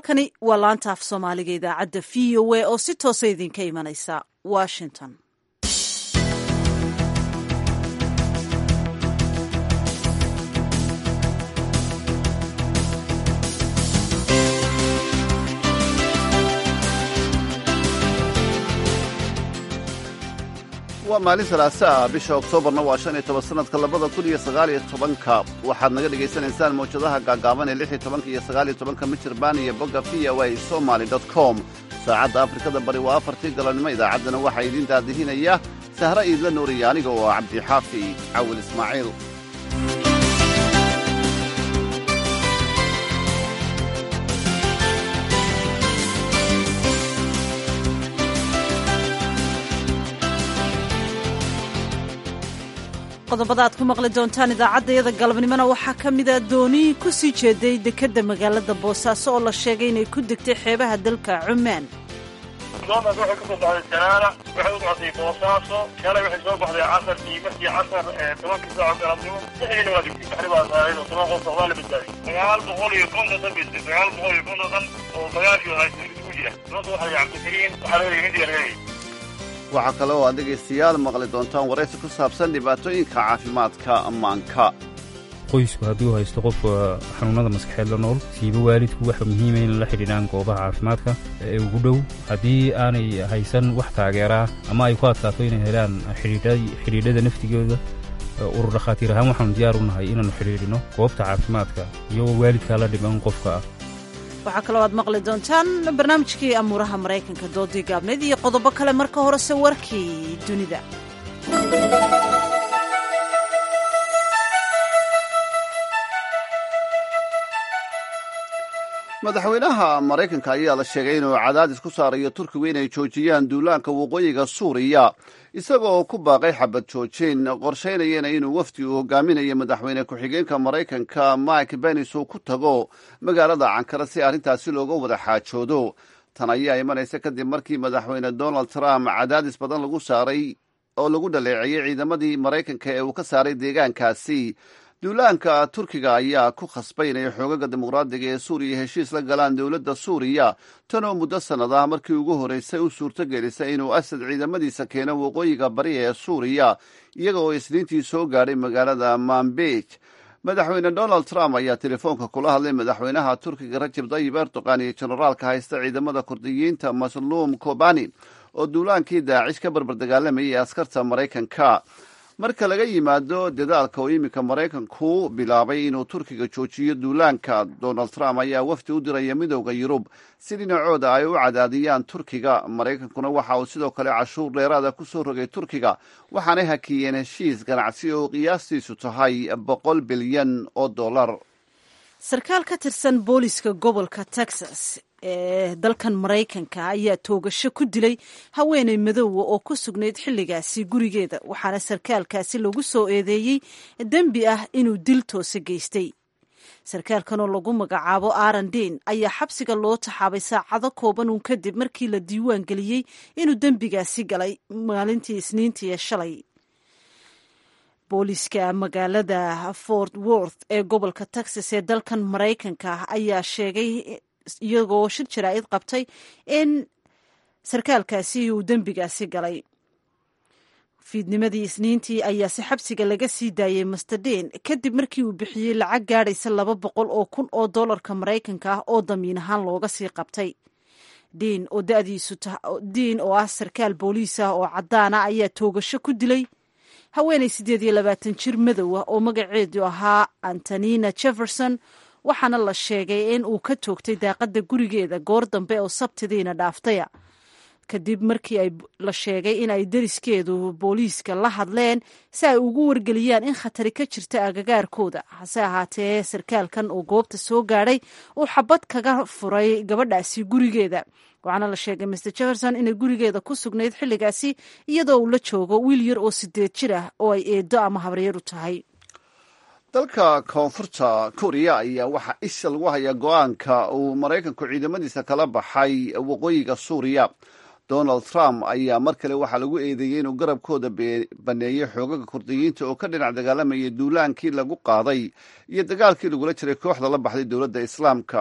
halkani waa laanta af soomaaliga idaacadda v o a oo si toosa idinka imanaysa washington waa maalin salaasa ah bisha oktoobarna waa shan iyo toban sanadka labada kun iyo sagaal iyo tobanka waxaad naga dhagaysanaysaan mawjadaha gaagaaban ee lix iyo tobanka iyo sagaal iyo tobanka michirbaan iyo bogga v o a somaly dot com saacadda afrikada bari waa afartii galabnimo idaacaddana waxaa idiin daadihinaya sahre iidla nuuriya aniga oo ah cabdixaafi cawil ismaaciil qodobada aad ku maqli doontaan idaacaddayada galabnimona waxaa ka mida doonii ku sii jeeday dekedda magaalada boosaaso oo la sheegay inay ku degtay xeebaha dalka cumaan doontaas waxay ka soo baxday janaana waxay u socotay boosaaso shalay waxay soo baxday casarkii markii casar tobankii saaco galabnimo lixdiina waa digtay baxri baa saaray oo toban qof waa la badbaadiyay sagaal boqol iyo konton dan bay sagaal boqol iyo konton dan oo magaashii haysan isugu jira doonta waxaa la cabdikariin waxaa leeyahay hindiya reeray waxaa kale oo aad dhegaystayaal maqli doontaan waraysi ku saabsan dhibaatooyinka caafimaadka ammaanka qoysku hadduu haysto qofka xanuunada maskaxeed la nool siiba waalidku waxa muhiima in la xidhiidhaan goobaha caafimaadka ee ugu dhow haddii aanay haysan wax taageeraa ama ay ku adkaato inay helaan xidhiidhada naftigooda urur dhakhaatiir ahaan waxaanu diyaar u nahay inaannu xidhiidhino goobta caafimaadka iyagoo waalidkaa la dhiban qofka ah waxaa kaloo aad maqli doontaan barnaamijkii amuuraha maraykanka doodii gaabneed iyo qodobo kale marka horese warkii dunida madaxweynaha maraykanka ayaa la sheegay inuu cadaadis ku saarayo turkigu inay joojiyaan duulaanka waqooyiga suuriya isagoo ku baaqay xabad joojin qorshaynayana inuu wafdi uu hogaaminayo madaxweyne ku-xigeenka maraykanka mike benis uu ku tago magaalada cankara si arrintaasi looga wada xaajoodo tan ayaa imanaysa kadib markii madaxweyne donald trump cadaadis badan lagu saaray oo lagu dhaleeceeyey ciidamadii maraykanka ee uu ka saaray deegaankaasi duulaanka turkiga ayaa ku khasbay inay xoogaga dimuqraadiga ee suuriya heshiis la galaan dowladda suuriya tan oo muddo sannad ah markii ugu horreysay u suurto gelisay inuu asad ciidamadiisa keeno waqooyiga bari ee suuriya iyaga oo isniintii soo gaadhay magaalada manbij madaxweyne donald trump ayaa telefoonka kula hadlay madaxweynaha turkiga rajab dayib erdogan iyo jenaraalka haysta ciidamada kurdiyiinta masluum kobani oo duulaankii daacish ka barbardagaalamayay askarta maraykanka marka laga yimaado dadaalka oo iminka maraykanku bilaabay inuu turkiga joojiyo duulaanka donald trump ayaa wafdi u diraya midowda yurub si dhinacooda ay u cadaadiyaan turkiga maraykankuna waxa uu sidoo kale cashuur dheeraada ku soo rogay turkiga waxaanay hakiyeen heshiis ganacsi oo qiyaastiisu tahay boqol bilyan oo dollar sarkaal ka tirsan booliska gobolka texas ee dalkan maraykanka ayaa toogasho ku dilay haweeney madoowa oo ku sugnayd xilligaasi gurigeeda waxaana sarkaalkaasi lagu soo eedeeyey dembi ah inuu dil toose geystay sarkaalkanoo lagu magacaabo aaron dean ayaa xabsiga loo taxaabay saacado kooban uun kadib markii la diiwaan geliyey inuu dembigaasi galay maalintii isniintii ee shalay booliiska magaalada fort worth ee gobolka texas ee dalkan maraykanka ayaa sheegay iyagoo shir jaraa'id qabtay in sarkaalkaasi uu dembigaasi galay fiidnimadii isniintii ayaase xabsiga laga sii daayey masterdeen kadib markii uu bixiyey lacag gaadhaysa laba boqol oo kun oo dollarka maraykanka ah oo damiin ahaan looga sii qabtay diin oo dadiisu diin oo ah sarkaal booliis ah oo caddaana ayaa toogasho ku dilay haweenay siddeed iyo labaatan jir madow ah oo magaceedu ahaa antonina jefferson waxaana la sheegay in uu ka toogtay daaqadda gurigeeda goor dambe oo sabtidiina dhaaftaya kadib markii ay la sheegay in ay deriskeedu booliiska la hadleen si ay ugu wargeliyaan in khatari ka jirta agagaarkooda hase ahaatee sarkaalkan oo goobta soo gaadhay uu xabad kaga furay gabadhaasi gurigeeda waxaana la sheegay master jefferson inay gurigeeda ku sugnayd xilligaasi iyadoo uu la joogo wiil yar oo sideed jir ah oo ay eedo ama habaryar u tahay dalka koonfurta kuriya ayaa waxaa isha lagu hayaa go-aanka uu maraykanku ciidamadiisa kala baxay waqooyiga suuriya donald trump ayaa mar kale waxaa lagu eedeeyey inuu garabkooda baneeyey xoogaga kurdiyiinta oo ka dhinac dagaalamayay duulaankii lagu qaaday iyo dagaalkii lagula jiray kooxda la baxday dowladda islaamka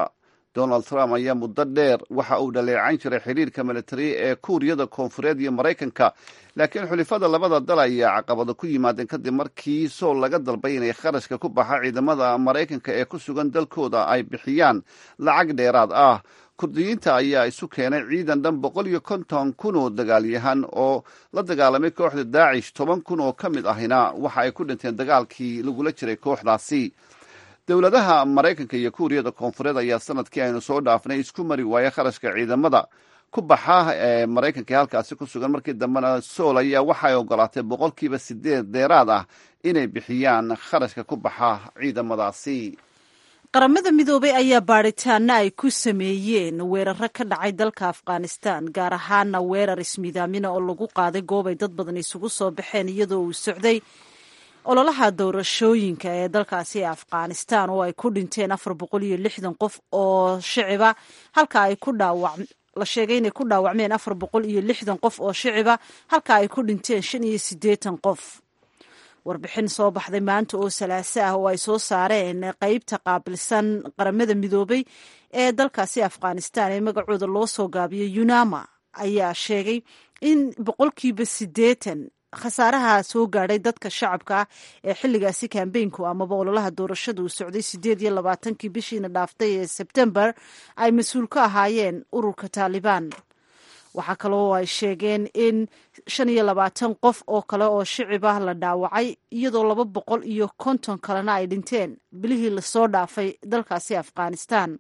donald trump ayaa muddo dheer waxa uu dhaleecayn jiray xiriirka militari ee kuuriyada koonfureed iyo maraykanka laakiin xulifada labada dal ayaa caqabado ku yimaadeen kadib markii sool laga dalbay inay kharashka ku baxa ciidamada maraykanka ee ku sugan dalkooda ay bixiyaan lacag dheeraad ah kurdiyiinta ayaa isu keenay ciidan dhan boqol iyo konton kun oo dagaalyahan oo la dagaalamay kooxda daacish toban kun oo ka mid ahina waxa ay ku dhinteen dagaalkii lagula jiray kooxdaasi dowladaha maraykanka iyo kuuriyada koonfureed ayaa sanadkii aynu soo dhaafnay isku mari waaya kharashka ciidamada ku baxa ee maraykanka ee halkaasi ku sugan markii dambena sool ayaa waxay ogolaatay boqolkiiba sideed dheeraad ah inay bixiyaan kharashka ku baxa ciidamadaasi qaramada midoobay ayaa baadhitaana ay ku sameeyeen weeraro ka dhacay dalka afghanistan gaar ahaana weerar ismiidaamina oo lagu qaaday goob ay dad badan isugu soo baxeen iyadoo uu socday ololaha doorashooyinka ee dalkaasi ee afghanistan oo ay ku dhinteen afar boqol iyo lixdan qof oo shiciba halka ay ku dhaawac la sheegay inay ku dhaawacmeen afar boqol iyo lixdan qof oo shiciba halka ay ku dhinteen shan iyo siddeetan qof warbixin soo baxday maanta oo salaaso ah oo ay soo saareen qeybta qaabilsan qaramada midoobay ee dalkaasi afghanistan ee magacooda loo soo gaabiyay yunama ayaa sheegay in boqolkiiba siddeetan khasaaraha soo gaadhay dadka shacabka ah ee xilligaasi kambeynku amaba ololaha doorashada uu socday sideed iyo labaatankii bishiina dhaaftay ee sebtembar ay mas-uul ka ahaayeen ururka taalibaan waxaa kaloo ay sheegeen in shan iyo labaatan qof oo kale oo shicib ah la dhaawacay iyadoo laba boqol iyo konton kalena ay dhinteen bilihii lasoo dhaafay dalkaasi afghanistan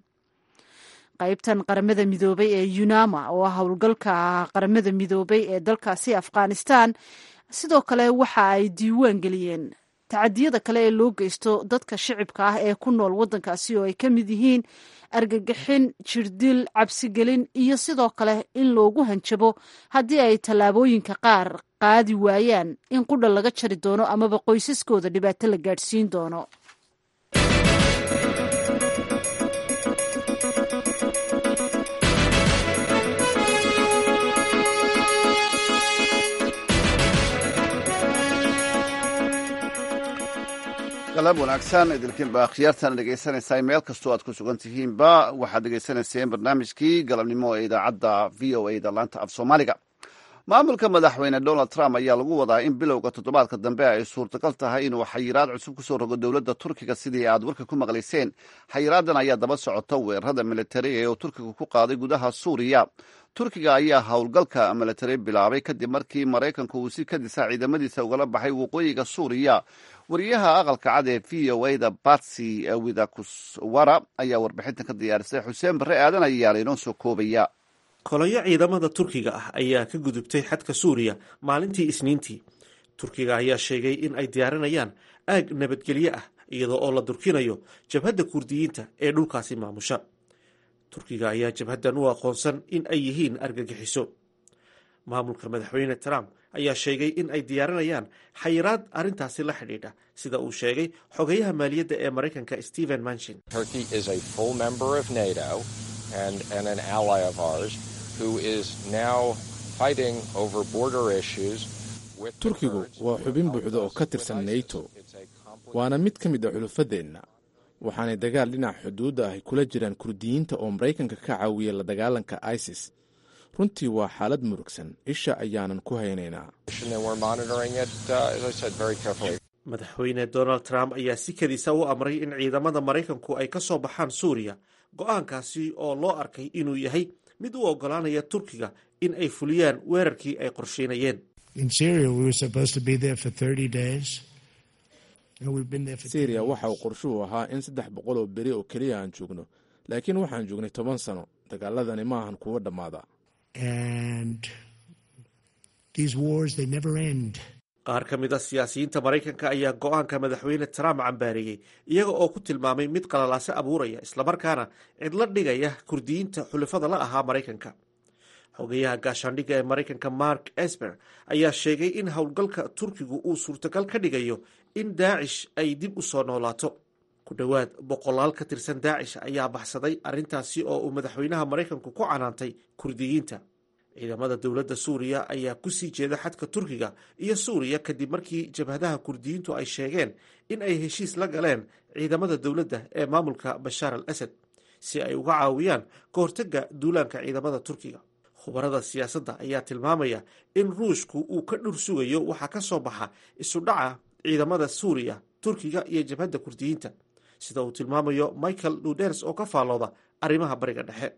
qaybtan qaramada midoobay ee yunama oo ah howlgalka qaramada midoobay ee dalkaasi afghanistan sidoo kale waxa ay diiwaan geliyeen tacadiyada kale ee loo geysto dadka shicibka ah ee ku nool waddankaasi oo ay ka mid yihiin argagixin jirdil cabsigelin iyo sidoo kale in loogu hanjabo haddii ay tallaabooyinka qaar qaadi waayaan in qudha laga jari doono amaba qoysaskooda dhibaato la gaadhsiin doono galab wanaagsan idilkiinba akhyaartan dhegeysanaysaa meel kastoo aad ku sugan tihiinba waxaad dhegeysanayseen barnaamijkii galabnimo ee idaacadda v o a da laanta af soomaaliga maamulka madaxweyne donald trump ayaa lagu wadaa in bilowga toddobaadka dambe ay suurtagal tahay inuu xayiraad cusub kusoo rogo dowladda turkiga sidii aad warka ku maqlayseen xayiraadan ayaa daba socota weerarada militari ee uu turkiga ku qaaday gudaha suuriya turkiga ayaa howlgalka militari bilaabay kadib markii maraykanku uu si kadisa ciidamadiisa ugala baxay waqooyiga suuriya wariyaha aqalka cad ee v o a da batsy widakuswara ayaa warbixintan ka diyaarisay xuseen barre aadan ayaa laynoo soo koobaya kolayo ciidamada turkiga ah ayaa ka gudubtay xadka suuriya maalintii isniintii turkiga ayaa sheegay in ay diyaarinayaan aag nabadgelyo ah iyadoo oo la durkinayo jabhadda kurdiyiinta ee dhulkaasi maamusha turkiga ayaa jabhaddan u aqoonsan in ay yihiin argagixiso maamulka madaxweyne trump ayaa sheegay in ay diyaarinayaan xayiraad arrintaasi la xidhiidha sida uu sheegay xogayaha maaliyadda ee maraykanka stephen manchin turkigu waa xubin buuxda oo ka tirsan nato waana mid ka mid a xulufadeenna waxaanay dagaal dhinaca xuduudda ahy kula jiraan kurdiyiinta oo maraykanka ka caawiya la dagaalanka isis runtii waa xaalad murugsan isha ayaanan ku haynaynaa madaxweyne donald trump ayaa si kadiisa u amray in ciidamada maraykanku ay ka soo baxaan suuriya go-aankaasi oo loo arkay inuu yahay mid u oggolaanaya turkiga in ay fuliyaan weerarkii ay qorsheynayeen syriya waxa uu qorshuhu ahaa in saddex boqol oo beri oo keliya aan joogno laakiin waxaan joognay toban sano dagaaladani ma ahan kuwa dhammaada qaar ka mid a siyaasiyiinta maraykanka ayaa go-aanka madaxweyne trump cambaareeyey iyaga oo ku tilmaamay mid qalalaase abuuraya islamarkaana cidlo dhigaya kurdiyiinta xulafada la ahaa maraykanka xogayaha gaashaandhigga ee maraykanka mark esper ayaa sheegay in howlgalka turkigu uu suurtagal ka dhigayo in daacish ay dib u soo noolaato ku dhowaad boqolaal ka tirsan daacish ayaa baxsaday arrintaasi oo uu madaxweynaha maraykanku ku canaantay kurdiyiinta ciidamada dowladda suuriya ayaa ku sii jeeda xadka turkiga iyo suuriya kadib markii jabhadaha kurdiyiintu ay sheegeen in ay heshiis la galeen ciidamada dowladda ee maamulka bashaar al asad si ay uga caawiyaan ka hortagga duulaanka ciidamada turkiga khubarada siyaasadda ayaa tilmaamaya in ruushku uu ka dhur sugayo waxaa ka soo baxa isudhaca ciidamada suuriya turkiga iyo jabhadda kurdiyiinta sida uu tilmaamayo michael luders oo ka faallooda arrimaha bariga dhexe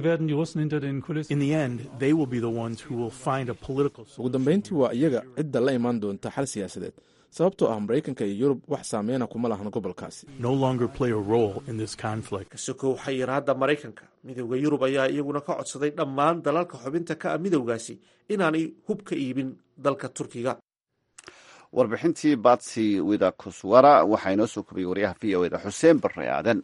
ugu dambayntii waa iyaga cidda la imaan doonta xal siyaasadeed sababtoo ah maraykanka iyo yurub wax saameyna kuma lahan gobolkaasi kasokow xayiraadda maraykanka midowda yurub ayaa iyaguna ka codsaday dhammaan dalalka xubinta ka ah midowgaasi inaanay hub ka iibin dalka turkiga warbixintii batsi widakuswara waxaa inoo soo kubiyey waryaha v o eda xuseen barre aadan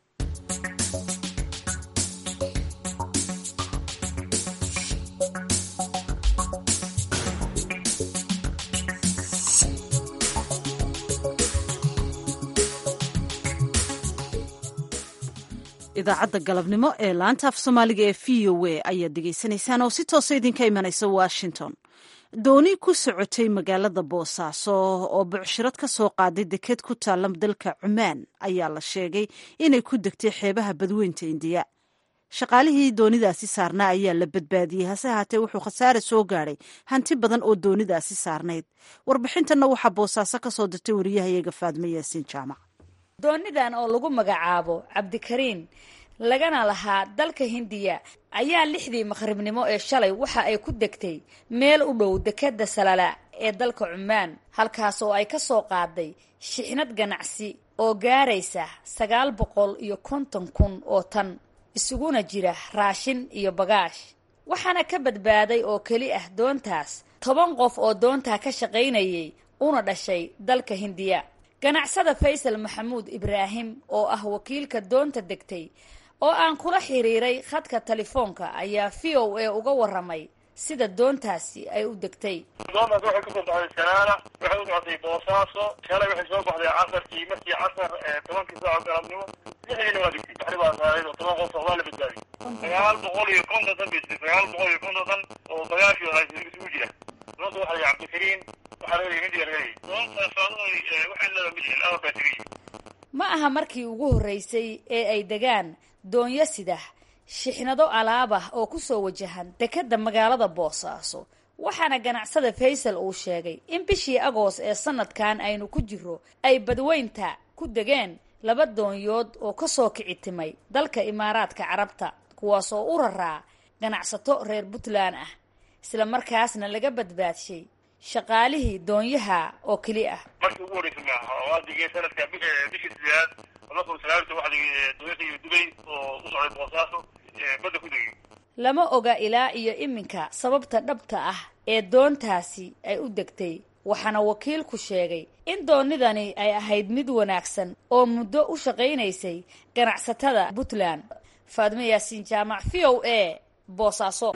idaacadda galabnimo ee laanta af soomaaliga ee v o a ayaad degeysanaysaan oo si toosa idinka imanaysa washington dooni ku socotay magaalada boosaaso oo bucshirad ka soo qaaday deked ku taalla dalka cumaan ayaa la sheegay inay ku degtay xeebaha badweynta indiya shaqaalihii doonidaasi saarnaa ayaa la badbaadiyey hase haatee wuxuu khasaare soo gaadhay hanti badan oo doonidaasi saarnayd warbixintanna waxaa boosaaso ka soo dirtay wariyahayaga faadme yaasiin jaamac doonidan oo lagu magacaabo cabdikariin lagana lahaa dalka hindiya ayaa lixdii maqribnimo ee shalay waxa ay ku degtay meel u dhow dekeda salala ee dalka cumaan halkaas oo ay ka soo qaaday shixnad ganacsi oo gaaraysa sagaal boqol iyo konton kun oo tan isuguna jira raashin iyo bagaash waxaana ka badbaaday oo keli ah doontaas toban qof oo doontaa ka shaqaynayay una dhashay dalka hindiya ganacsada faysal maxamuud ibraahim oo ah wakiilka doonta degtay oo aan kula xiriiray khadka telefoonka ayaa v o a uga waramay sida doontaasi ay u degtay doontaas waxay kasoo baxday sanaana waxay u socotay boosaaso shalay waxay soo baxday casarkii markii casar tobankii saaco galabnimo lixdiina waa degtay baxri baa saaray oo toban qof waa la badbaadiyey sagaal boqol iyo konton tan bay sagaal boqol iyo konton tan oo bagaashi isugu jira doonta waxaa la cabdikariin waxaa laga hindiga laga leeyay doontaas waxay leedahay mid laba baatiri ma aha markii ugu horreysay ee ay degaan doonyo sidah shixnado alaab ah oo kusoo wajahan dekeda magaalada boosaaso waxaana ganacsada faysal uu sheegay in bishii agoos ee sanadkan aynu ku jiro ay badweynta ku degeen laba doonyood oo kasoo kici timay dalka imaaraadka carabta kuwaas oo u raraa ganacsato reer puntland ah isla markaasna laga badbaadshay shaqaalihii doonyaha oo keli ah markii ugu horreysay maaha waa digeen sanadka bishii sideedaad laba kun sagaal waxa doonyaha dubay oo u socday boosaaso badda ku degay lama oga ilaa iyo iminka sababta dhabta ah ee doontaasi ay u degtay waxaana wakiilku sheegay in doonidani ay ahayd mid wanaagsan oo muddo u shaqaynaysay ganacsatada puntland faadmo yaasiin jaamac v o a boosaaso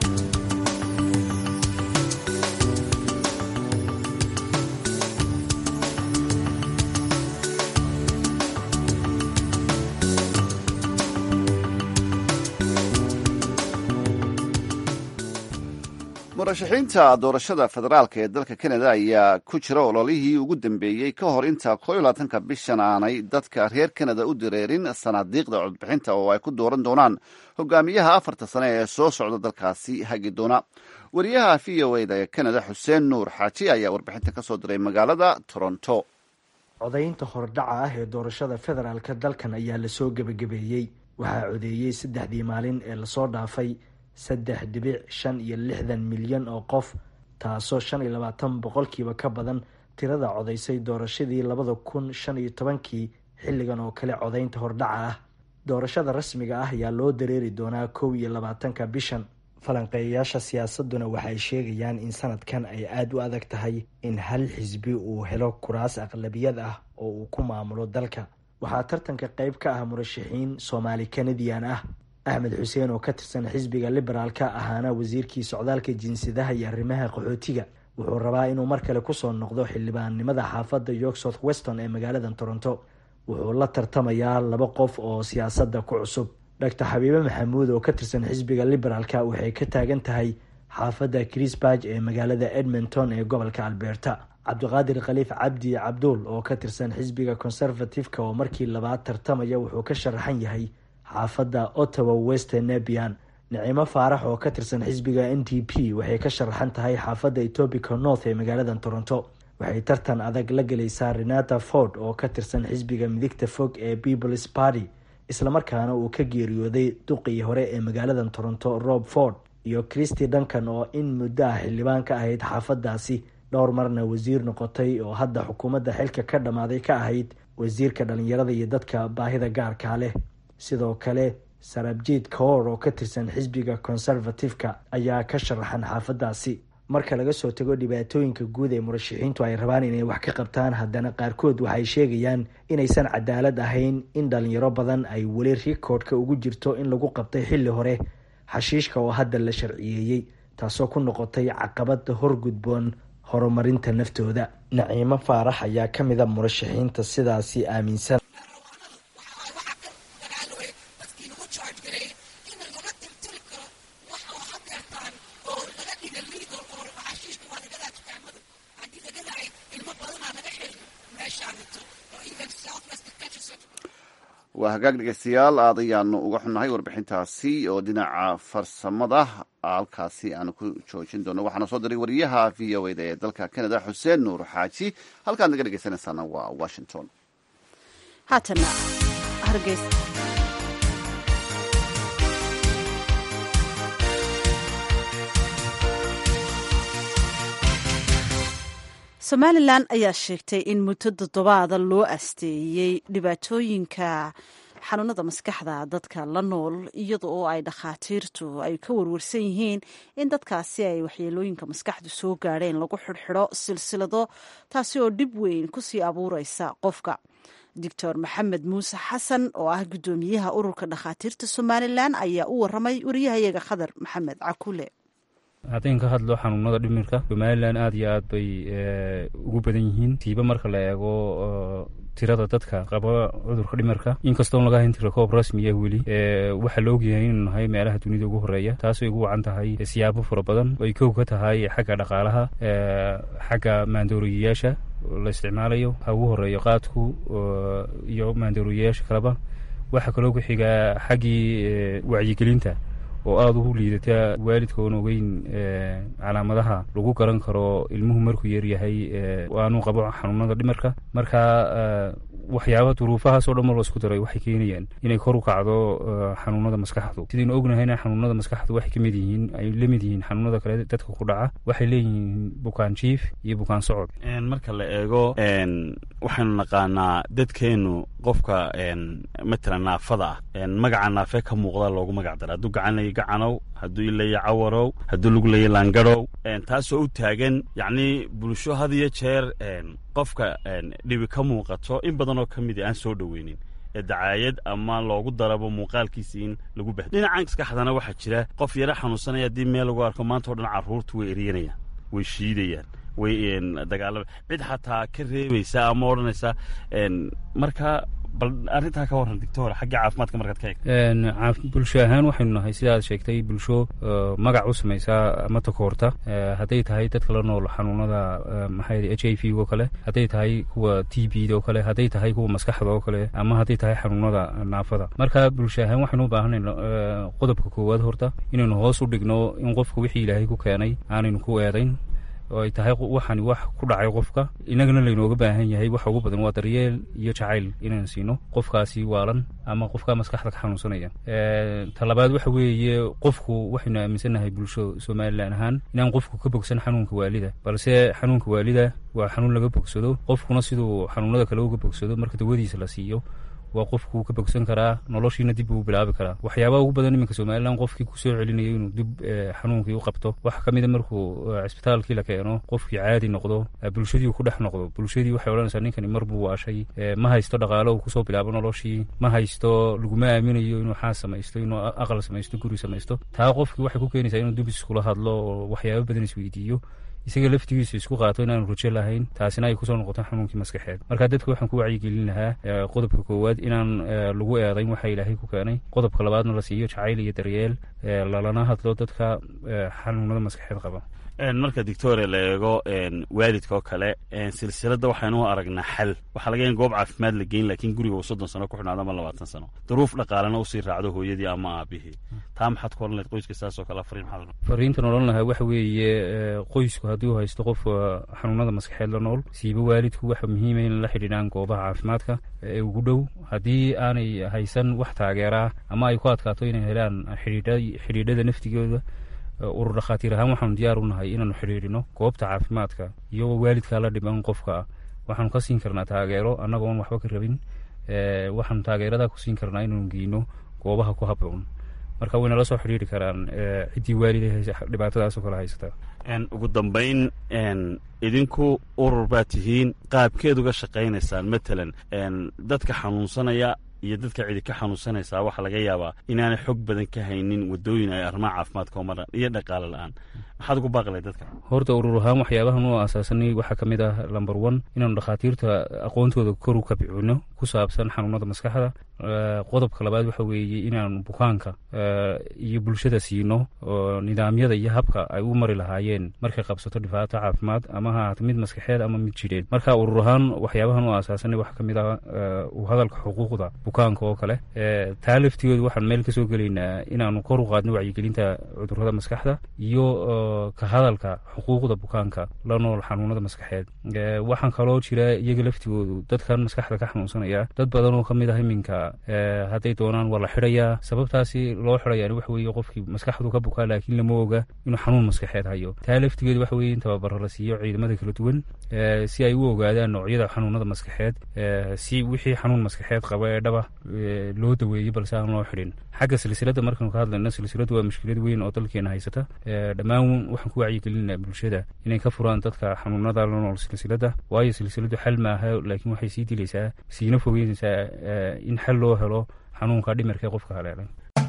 murashaxiinta doorashada federaalk ee dalka kanada ayaa ku jira ololihii ugu dambeeyey ka hor inta koo iyo labaatanka bishan aanay dadka reer kanada u direerin sanaadiiqda codbixinta oo ay ku dooran doonaan hogaamiyaha afarta sane ee soo socda dalkaasi hagi doona wariyaha v o eda ee kanada xuseen nuur xaaji ayaa warbixinta ka soo diray magaalada toronto codaynta hordhaca ah ee doorashada federaalka dalkan ayaa lasoo gebagabeeyey waxaa codeeyey saddexdii maalin ee lasoo dhaafay saddex dhibic shan iyo lixdan milyan oo qof taasoo shan iyo labaatan boqolkiiba ka badan tirada codaysay doorashadii labada kun shan iyo tobankii xilligan oo kale codaynta hordhaca ah doorashada rasmiga ah ayaa loo dareeri doonaa kow iyo labaatanka bishan falanqeeyayaasha siyaasaduna waxay sheegayaan in sanadkan ay aada u adag tahay in hal xisbi uu helo kuraas aqlabiyad ah oo uu ku maamulo dalka waxaa tartanka qeyb ka ah murashaxiin soomaali kanadian ah axmed xuseen oo ka tirsan xisbiga liberaalka ahaana wasiirkii socdaalka jinsiyadaha iyo arrimaha qaxootiga wuxuu rabaa inuu mar kale kusoo noqdo xildhibaannimada xaafadda york south weston ee magaalada toronto wuxuu la tartamayaa laba qof oo siyaasadda ku cusub doctor xabiibe maxamuud oo ka tirsan xisbiga liberaalka waxay ka taagan tahay xaafadda chrisburg ee magaalada edmonton ee gobolka alberta cabdiqaadir khaliif cabdi cabduul oo ka tirsan xisbiga conservative-ka oo markii labaad tartamaya wuxuu ka sharaxan yahay xaafadda ottawa western nebian nicimo faarax oo ka tirsan xisbiga n d p waxay ka sharaxan tahay xaafadda etobica north ee magaalada toronto waxay tartan adag la gelaysaa renata ford oo ka tirsan xisbiga midigta fog ee peoples party islamarkaana uu ka geeriyooday duqii hore ee magaalada toronto rob ford iyo christy duncan oo in muddo ah xildhibaan ka ahayd xaafadaasi dhowr marna wasiir noqotay oo hadda xukuumadda xilka ka dhammaaday ka ahayd wasiirka dhalinyarada iyo dadka baahida gaarkaa leh sidoo kale sarabjiid kaor oo ka tirsan xisbiga conservative-ka ayaa ka sharaxan xaafadaasi marka laga soo tago dhibaatooyinka guud ee murashaxiintu ay rabaan inay wax ka qabtaan haddana qaarkood waxay sheegayaan inaysan cadaalad ahayn in dhalinyaro badan ay weli rikoodhka ugu jirto in lagu qabtay xilli hore xashiishka oo hadda la sharciyeeyey taasoo ku noqotay caqabad horgudboon horumarinta naftooda naciimo faarax ayaa ka mida murashaxiinta sidaasi aaminsan waa hagaag dhegeystayaal aad ayaanu uga xunnahay warbixintaasi oo dhinaca farsamada halkaasi aanu ku joojin doono waxaana soo diray wariyaha v o eda ee dalka canada xuseen nuur xaaji halkaad naga dhegeysanaysaana waa washington haatana hargeys somalilan ayaa sheegtay in muddo toddobaada loo asteeyey dhibaatooyinka xanuunada maskaxda dadka la nool iyada oo ay dhakhaatiirtu ay ka warwarsan yihiin in dadkaasi ay waxyeelooyinka maskaxdu soo gaadheen lagu xidhxidho silsilado taasi oo dhib weyn kusii abuureysa qofka doctor maxamed muuse xasan oo ah guddoomiyaha ururka dhakhaatiirta somalilan ayaa u waramay wariyahayaga khadar maxamed cakule haddaynu ka hadlo xanuunada dhimirka somalilan aad iyo aad bay ugu badan yihiin tiiba marka la eego tirada dadka qaba cudurka dhimirka inkastoon laga hayn tira koob rasmiya weli waxaa la ogyahay inuu nahay meelaha dunida ugu horeeya taasay ugu wacan tahay siyaabo fara badan ay kow ka tahay xagga dhaqaalaha xagga maandooriyayaasha la isticmaalayo ha ugu horeeyo qaadku iyo maandooriyayaasha kaleba waxaa kaloo ku xigaa xaggii wacyigelinta oo aada ugu liidata waalidka oon ogeyn calaamadaha lagu garan karo ilmuhu markuu yaryahay aanu qabo xanuunada dhimarka marka waxyaaba duruufahaasoo dhan mar la isku daray waxay keenayaan inay kor u kacdo xanuunada maskaxdu sidaynu ognahayna xanuunada maskaxdu waxay kamid yihiin ay la mid yihiin xanuunada kale dadka ku dhaca waxay leeyihiin bukaan jiif iyo bukaan socod marka la eego waxaynu naqaanaa dadkeenu qofka matalan naafada ah magaca naafe ka muuqda loogu magac dara hadduu gacan laya gacanow hadduu ilaya cawarow hadduu lug laya laangarow taasoo u taagan yacni bulsho had iyo jeer qofka dhibi ka muuqato in badan oo ka mid aan soo dhoweynin ee dacaayad ama loogu darabo muuqaalkiisa in lagu bahdo dhinaca maskaxdana waxaa jira qof yaro xanuunsanaya haddii meel lagu arko maanta o dhan carruurtu way eryanayaan way shiidayaan way dagaalama cid xataa ka reebaysa ama odhanaysa marka bal arrintaa ka warran doctor xagga caafimaadka markaad ka eegto bulsho ahaan waxaynu nahay sida aad sheegtay bulsho magac u samaysa ama takoorta hadday tahay dadka la nool xanuunada maxaa h i v oo kale hadday tahay kuwa t b oo kale hadday tahay kuwa maskaxda oo kale ama hadday tahay xanuunada naafada marka bulsho ahaan waxaynu u baahanay qodobka koowaad horta inaynu hoos u dhigno in qofka wixii ilaahay ku keenay aanaynu ku eedayn oo ay tahay waxani wax ku dhacay qofka inagana laynooga baahan yahay waxa ugu badan waa daryeel iyo jacayl inaan siino qofkaasi waalan ama qofka maskaxda ka xanuunsanaya talabaad waxa weeye qofku waxaynu aaminsannahay bulsho somalilan ahaan inaan qofku ka bogsan xanuunka waalida balse xanuunka waalida waa xanuun laga bogsado qofkuna siduu xanuunada kale uga bogsado marka dawadiisa la siiyo waa qofkuu ka bogsan karaa noloshiina dib uu bilaabi karaa waxyaabaha ugu badan iminka somalilan qofkii kusoo celinayo inuu dib xanuunkii u qabto waxaa ka mid a markuu cisbitaalkii la keeno qofkii caadi noqdo bulshadii uu ku dhex noqdo bulshadii waxay odhanaysaa ninkani mar buu waashay ma haysto dhaqaalo uu kusoo bilaabo noloshii ma haysto laguma aaminayo inuu xaas samaysto inuu aqal samaysto guri samaysto taa qofkii waxay ku keenaysaa inuu dib iskula hadlo oo waxyaaba badan isweydiiyo isaga laftigiisa isku qaato inaanu rajo lahayn taasina ay kusoo noqoto xanuunkii maskaxeed marka dadka waxaan ku wacyigelin lahaa qodobka koowaad inaan lagu eedayn waxa ilaahay ku keenay qodobka labaadna la siiyo jacayl iyo daryeel lalana hadlo dadka xanuunada maskaxeed qaba marka dictoria la eego waalidka oo kale silsiladda waxaynu u aragnaa xal waxaa laga in goob caafimaad la geyn laakiin guriga uu soddon sano ku xidhnaado ama labaatan sano duruuf dhaqaalena usii raacdo hooyadii ama aabihii taa maxaad ku oran lahayd qoyska saasoo kale fariin maxaad fariintan odhan lahaa waxa weeye qoysku haddii uu haysto qof xanuunada maskaxeed la nool siiba waalidku waxa muhiima in la xidhiidhaan goobaha caafimaadka ee ugu dhow haddii aanay haysan wax taageeraa ama ay ku adkaato inay helaan xidhiidhada naftigooda urur dhakhaatiir ahaan waxaanu diyaar u nahay inaanu xidhiidhino goobta caafimaadka iyagoo waalidkaa la dhiban qofka waxaanu ka siin karnaa taageero annagoon waxba ka rabin waxaanu taageeradaa ku siin karnaa inaanu geyno goobaha ku habboon marka wayna la soo xidhiiri karaan ciddii waalid dhibaatadaasoo kale haysata ugu dambayn idinku urur baad tihiin qaabkeed uga shaqaynaysaan matalan dadka xanuunsanaya iyo dadka cidi ka xanuunsanaysaa waxaa laga yaabaa inaanay xog badan ka haynin wadooyin ay arrimaha caafimaadka oo maran iyo dhaqaale la-aan maxaad ugu baaqlay dadka horta urur ahaan waxyaabahan u asaasanay waxaa ka mid ah lamber one inaanu dhakhaatiirta aqoontooda kor u kabcino ku saabsan xanuunada maskaxda qodobka labaad waxa weeye inaanu bukaanka iyo bulshada siino nidaamyada iyo habka ay u mari lahaayeen markay qabsato dhibaato caafimaad ama ha ahaato mid maskaxeed ama mid jidheed marka urur ahaan waxyaabahan u asaasanay waxaa ka mid ah u hadalka xuquuqda bukaanka oo kale taa laftigooda waxaan meel kasoo gelaynaa inaanu kor u qaadno wacyigelinta cudurada maskaxda iyo ka hadalka xuquuqda bukaanka la nool xanuunada maskaxeed waxaan kaloo jira iyaga laftigoodu dadkan maskaxda ka xanuunsanaya dad badan oo kamid ah iminka hadday doonaan waa la xidhayaa sababtaasi loo xidhayaani waxa weeye qofkii maskaxdu ka bukaa laakiin lama oga inuu xanuun maskaxeed hayo taa laftigeedu waxa weeye in tababaro la siiyo ciidamada kala duwan si ay u ogaadaan noocyada xanuunada maskaxeed si wixii xanuun maskaxeed qaba ee dhaba loo daweeyo balse aan loo xidhin xagga silsiladda markaanu ka hadlayno silsiladdu waa mushkilad weyn oo dalkeena haysata dhammaan waxaan ku wacyigelinaa bulshada inay ka furaan dadka xanuunada la nool silsiladda waayo silsiladdu xal maaha laakiin waxay sii dilaysaa siina fogeynaysaa in xal loo helo xanuunka dhimirka ee qofka haleelay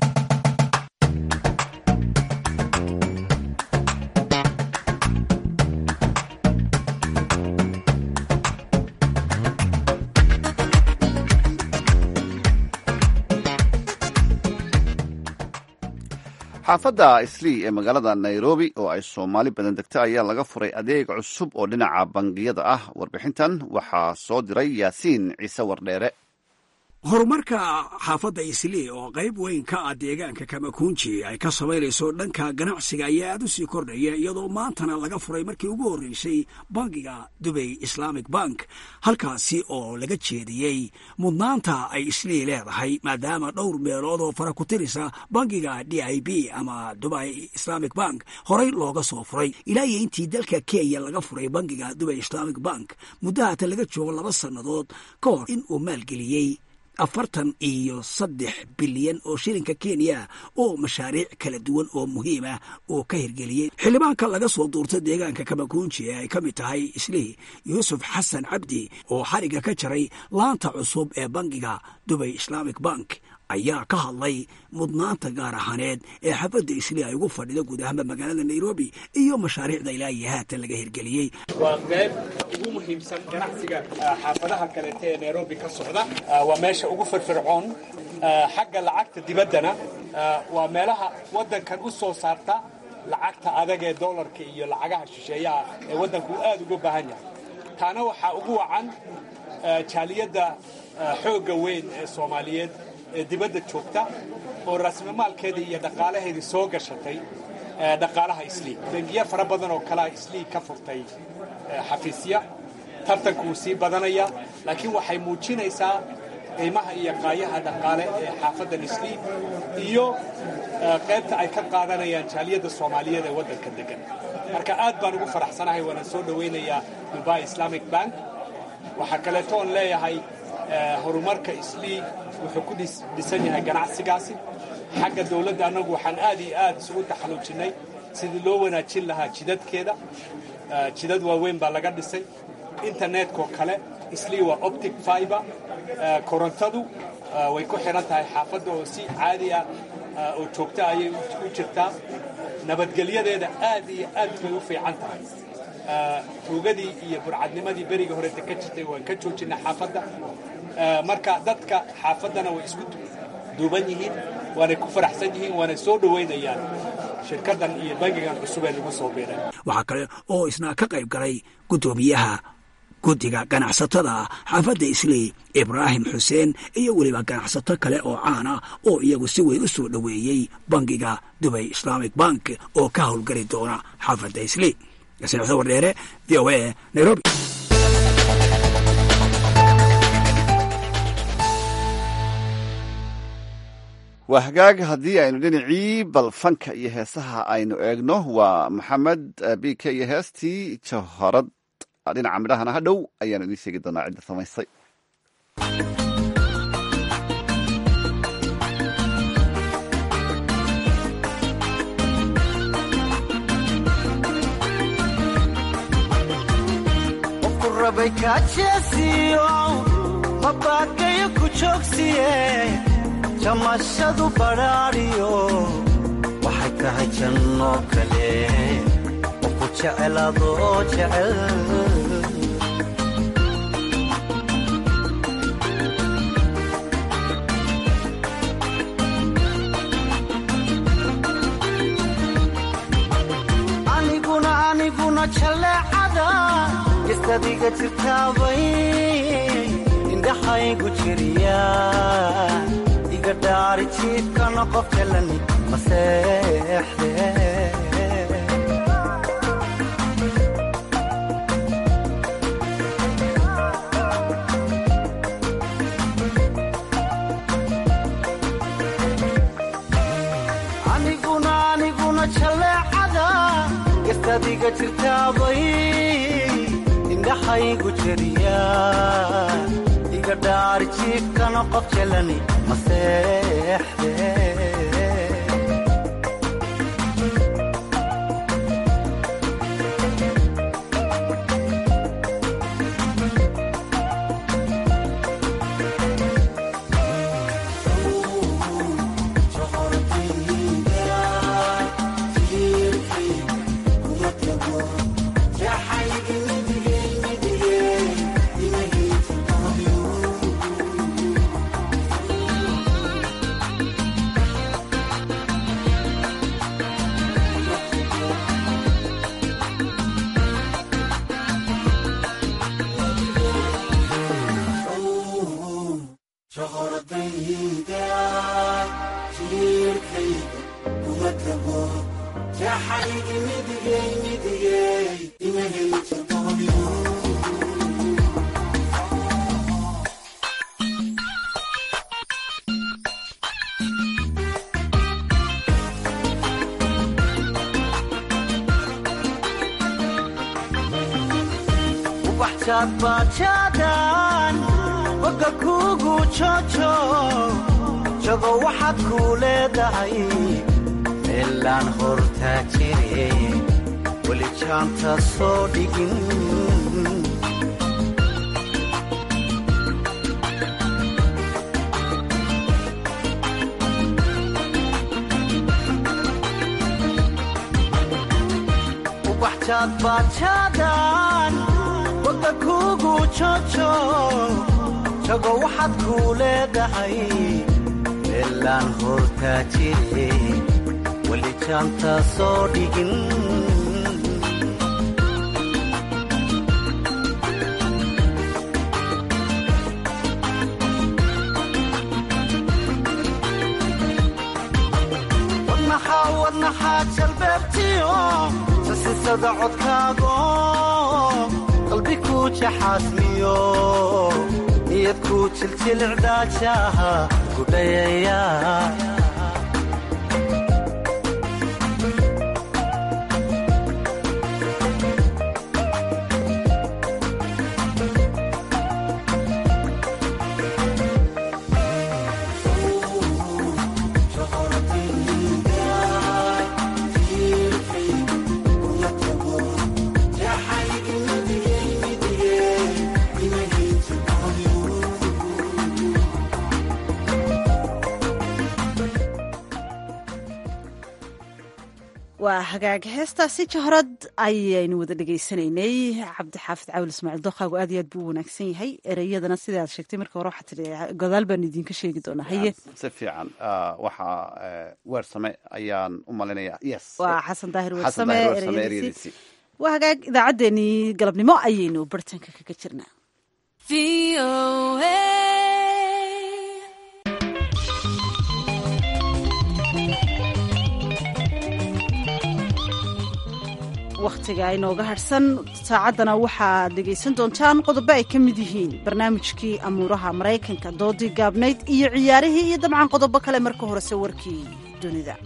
xaafadda islii ee magaalada nairobi oo ay soomaali badan degta ayaa laga furay adeeg cusub oo dhinaca bangiyada ah warbixintan waxaa soo diray yaasiin ciise wardheere horumarka xaafadda islii oo qayb weyn ka ah deegaanka kamakunji ay ka samaynayso dhanka ganacsiga ayaa aad u sii kordhaya iyadoo maantana laga furay markii ugu horreysay bangiga dubay islamic bank halkaasi oo laga jeediyey mudnaanta ay islii leedahay maadaama dhowr meelood oo fara ku tirisa bangiga d i b ama dubay islamic bank horey looga soo furay ilaa iyo intii dalka kenya laga furay bangiga dubay islamic bank muddo haatan laga joogo laba sannadood ka hor in uu maalgeliyey afartan iyo saddex bilyan oo shilinka kenya oo mashaariic kala duwan oo muhiim ah oo ka hirgeliyey xildhibaanka laga soo duurta deegaanka kamakunji ee ay ka mid tahay islii yuusuf xasan cabdi oo xariga ka jaray laanta cusub ee bangiga dubay islamic bank ayaa ka hadlay mudnaanta gaar ahaaneed ee xafadda islii ay ugu fadhido guud ahaanba magaalada nairobi iyo mashaariicda ilaa iyo haatan laga hirgeliyey waa qayb ugu muhiimsan ganacsiga xaafadaha kaleeta ee nairobi ka socda waa meesha ugu firfircoon xagga lacagta dibaddana waa meelaha waddankan u soo saarta lacagta adag ee dollarka iyo lacagaha shisheeyaha ee waddanku aad uga baahan yahay taana waxaa ugu wacan jaaliyadda xoogga weyn ee soomaaliyeed ee dibadda joogta oo raasmamaalkeedii iyo dhaqaalaheedii soo gashatay dhaqaalaha islii bangiya fara badan oo kalea islii ka furtay xafiisya tartanku wuu sii badanaya laakiin waxay muujinaysaa qiimaha iyo qaayaha dhaqaale ee xaafaddan islii iyo qaybta ay ka qaadanayaan jaaliyadda soomaaliyeed ee waddanka degan marka aad baan ugu faraxsanahay waana soo dhowaynayaa dubai islamic bank waxaa kaleeto oon leeyahay horumarka islii wuxuu ku dhisan yahay ganacsigaasi xagga dowladda annagu waxaan aad iyo aad isugu taxaluujinnay sidii loo wanaajin lahaa jidadkeeda jidad waaweyn baa laga dhisay internetkoo kale islii waa optic fiber korontadu way ku xidhan tahay xaafadda oo si caadi ah oo joogta ayay u jirtaa nabadgelyadeeda aad iyo aad bay u fiican tahay tuugadii iyo burcadnimadii beriga horeta ka jirtay waan ka joojinay xaafadda marka dadka xaafaddana way isku duuban yihiin waanay ku faraxsan yihiin waanay soo dhowaynayaan shirkaddan iyo bangigan cusub ee lagu soo biiray waxaa kale oo isna ka qayb galay guddoomiyaha guddiga ganacsatada xaafadda islii ibraahim xuseen iyo weliba ganacsato kale oo caan ah oo iyagu si weyn u soo dhoweeyey bangiga dubay islamic bank oo ka howlgeli doona xaafadda islii yasin wardheere v o a nairobi waa hagaag haddii aynu dhinacii bal fanka iyo heesaha aynu eegno waa maxamed b k iyo heestii jahorad dhinaca midhahana ha dhow ayaanu idiin sheegi doonaa cidda samaysay mabaakayo ku joogsiye jamashadu badhaadhiyo waxay tahay janno kale oo ku jecel adoo jecel aniguna aniguna jaleecada gestadiga jirtaabay indhaxaygu jiriya iga dhaari jiifkana qof jalani maseexde aniguna aniguna jaleecada gestadiga jirtaabay indhaxaygu jiriya iga dhaari jiifkana qof jalani maseexde bajaadbaajaadaan boga kuugu joojo jago waxaad kuu leedahay meelaan hortaa jire weli jaanta soo dhigin ubaxjaadbaajaadaan boga kuugu joojo jago waxaad kuu leedahay meelaan hortaa jire weli jaanta soo dhigin wadnaxaa wadnaxaa jalbeebtiyo sasisada codkaago qalbi kuu jaxaasmiyo niyad kuu jiljilcdaajaha gudhayaya waa hagaag heestaasi jahrad ayaynu wada dhegaysanaynay cabdixaafid caawil ismaaciil dookaagu aad iyo aad buu u wanaagsan yahay ereyadana sidaad sheegtay marka hore waxaa tidhi godaal baan idinka sheegi doonaa haye si fiican waxaa weersame ayaan u malinaya yes waa xasan daahir xasan weersame daahir weersame ereyadiisii ereyadiisii waa hagaag idaacaddeenii galabnimo ayaynu bartanka kaga jirnaa wakhtiga inooga hadhsan saacaddana waxaad dhegaysan doontaan qodobo ay ka mid yihiin barnaamijkii amuuraha maraykanka doodii gaabnayd iyo ciyaarihii iyo dabcan qodobo kale marka horese warkii dunida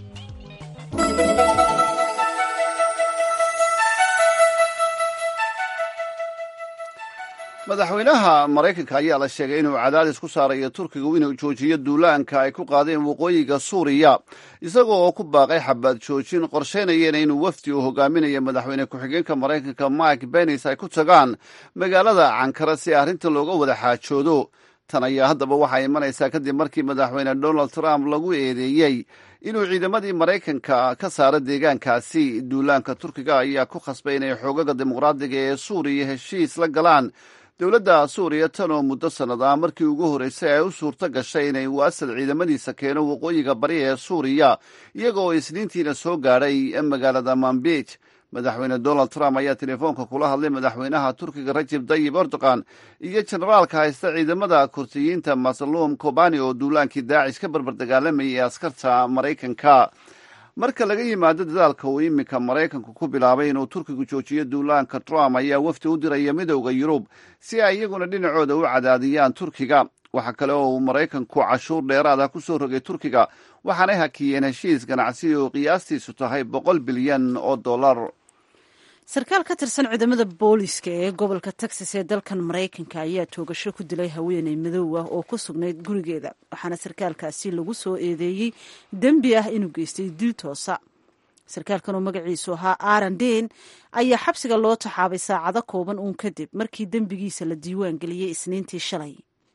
madaxweynaha maraykanka ayaa la sheegay inuu cadaadis ku saarayo turkigu inuu joojiyo duulaanka ay ku qaadeen waqooyiga suuriya isagoo oo ku baaqay xabaad joojin qorsheynayeen inuu wafdi uu hogaaminayo madaxweyne ku-xigeenka maraykanka mike benis ay ku tagaan magaalada cankara si arrintan looga wada xaajoodo tan ayaa haddaba waxaa imanaysaa kadib markii madaxweyne donald trump lagu eedeeyey inuu ciidamadii maraykanka ka saaro deegaankaasi duulaanka turkiga ayaa ku khasbay inay xoogaga dimuqraadiga ee suuriya heshiis la galaan dowladda suuriya tan oo muddo sannad ah markii ugu horreysay ay u suurto gashay inay waasad ciidamadiisa keeno waqooyiga bari ee suuriya iyaga oo isniintiina soo gaadhay magaalada manbij madaxweyne donald trump ayaa telefoonka kula hadlay madaxweynaha turkiga rajeb tayib erdogan iyo jenaraalka haysta ciidamada kursiyiinta masaluum kobani oo duulaankii daacish ka barbar dagaalamayay ee askarta maraykanka marka laga yimaado dadaalka uu iminka maraykanku ku bilaabay inuu turkigu joojiyo duulaanka trump ayaa wafdi u diraya midowda yurub si ay iyaguna dhinacooda u cadaadiyaan turkiga waxaa kale oo uu maraykanku cashuur dheeraad ah ku soo rogay turkiga waxaanay hakiyeen heshiis ganacsi oo qiyaastiisu tahay boqol bilyan oo dollar sarkaal ka tirsan ciidamada booliska ee gobolka texas ee dalkan maraykanka ayaa toogasho ku dilay haweeney madow ah oo ku sugnayd gurigeeda waxaana sarkaalkaasi lagu soo eedeeyey dembi ah inuu geystay dil toosa sarkaalkan oo magaciisu ahaa aaron den ayaa xabsiga loo taxaabay saacado kooban uun kadib markii dembigiisa la diiwaan geliyey isniintii shalay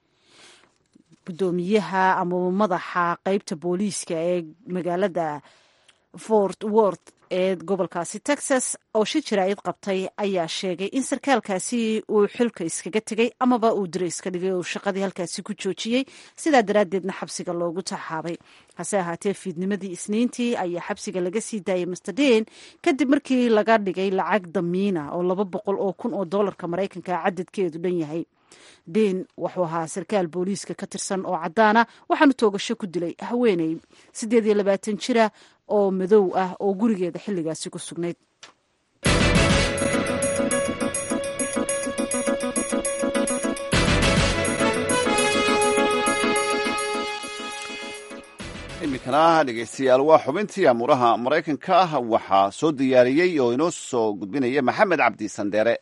gudoomiyaha ama madaxa qeybta booliiska ee magaalada fort worth ee gobolkaasi texas oo shi jaraa'id qabtay ayaa sheegay in sarkaalkaasi uu xilka iskaga tegay amaba uu dira iska dhigay oo shaqadii halkaasi ku joojiyey sidaa daraaddeedna xabsiga loogu taxaabay hase ahaatee fiidnimadii isniintii ayaa xabsiga laga sii daayay master den kadib markii laga dhigay lacag damiina oo laba boqol oo kun oo doolarka maraykanka cadadkeedu dhan yahay den wuxuu ahaa sarkaal booliiska ka tirsan oo caddaana waxaanu toogasho ku dilay haweeney siddeed iyo labaatan jira oo madow ah oo gurigeeda xilligaasi ku sugnayd iminkana dhegeystayaal waa xubintii amuuraha maraykanka ah waxaa soo diyaariyey oo inoo soo gudbinaya maxamed cabdi sandheere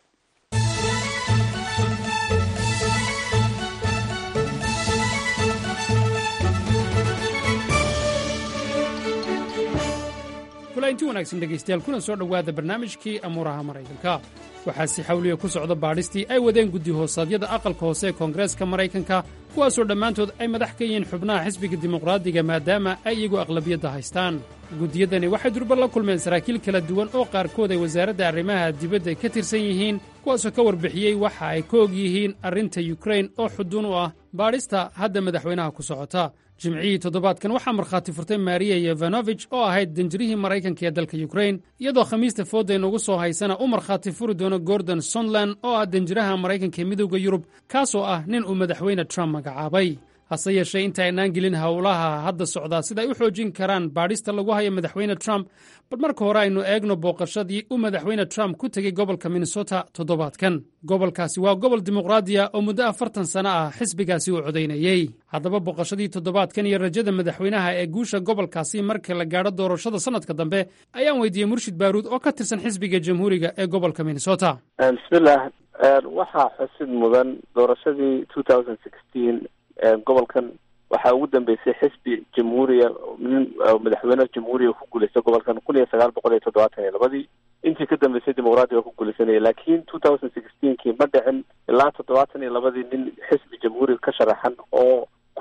inti wanaagsan dhegaystayaal kuna soo dhowaada barnaamijkii amuuraha maraykanka waxaa si xawliya ku socda baadhistii ay wadeen guddi hoosaadyada aqalka hoose ee koongareeska maraykanka kuwaasoo dhammaantood ay madax ka yihiin xubnaha xisbiga dimuqraadiga maadaama ay iyagu aqlabiyadda haystaan guddiyadani waxay durba la kulmeen saraakiil kala duwan oo qaarkood ay wasaaradda arrimaha dibadda ka tirsan yihiin kuwaasoo ka warbixiyey waxa ay ka og yihiin arrinta yukrain oo xuduun u ah baadhista hadda madaxweynaha ku socota jimcihii toddobaadkan waxaa markhaati furtay mariya yevanovich oo ahayd danjirihii maraykanka ee dalka yukrain iyadoo khamiista fooda inugu soo haysana u markhaati furi doono gordon sontland oo ah danjiraha maraykanka ee midowda yurub kaasoo ah nin uu madaxweyne trump magacaabay hase yeeshee inta aynaan gelin howlaha hadda socdaa sida ay u xoojin karaan baadhista lagu hayo madaxweyne trump bal marka hore aynu eegno booqashadii uu madaxweyne trump ku tegey gobolka minnesota toddobaadkan gobolkaasi waa gobol dimuqraadiya oo muddo afartan sano ah xisbigaasi uu codaynayey haddaba booqashadii toddobaadkan iyo rajada madaxweynaha ee guusha gobolkaasi marka la gaadho doorashada sannadka dambe ayaan weydiiyey murshid baaruud oo ka tirsan xisbiga jamhuuriga ee gobolka minnesota bismillaah waxaa xusid mudan doorashadii gobolkan waxaa ugu dambeysay xisbi jamhuuriya nin madaxweyne jamhuuriya ku guuleystay gobolkan kun iyo sagaal boqol iyo toddobaatan iyo labadii intii ka dambeysay dimuqraadiga ku guuleysanaya laakiin two thousand sixteenkii ma dhicin ilaa toddobaatan iyo labadii nin xisbi jamhuuriga ka sharaxan oo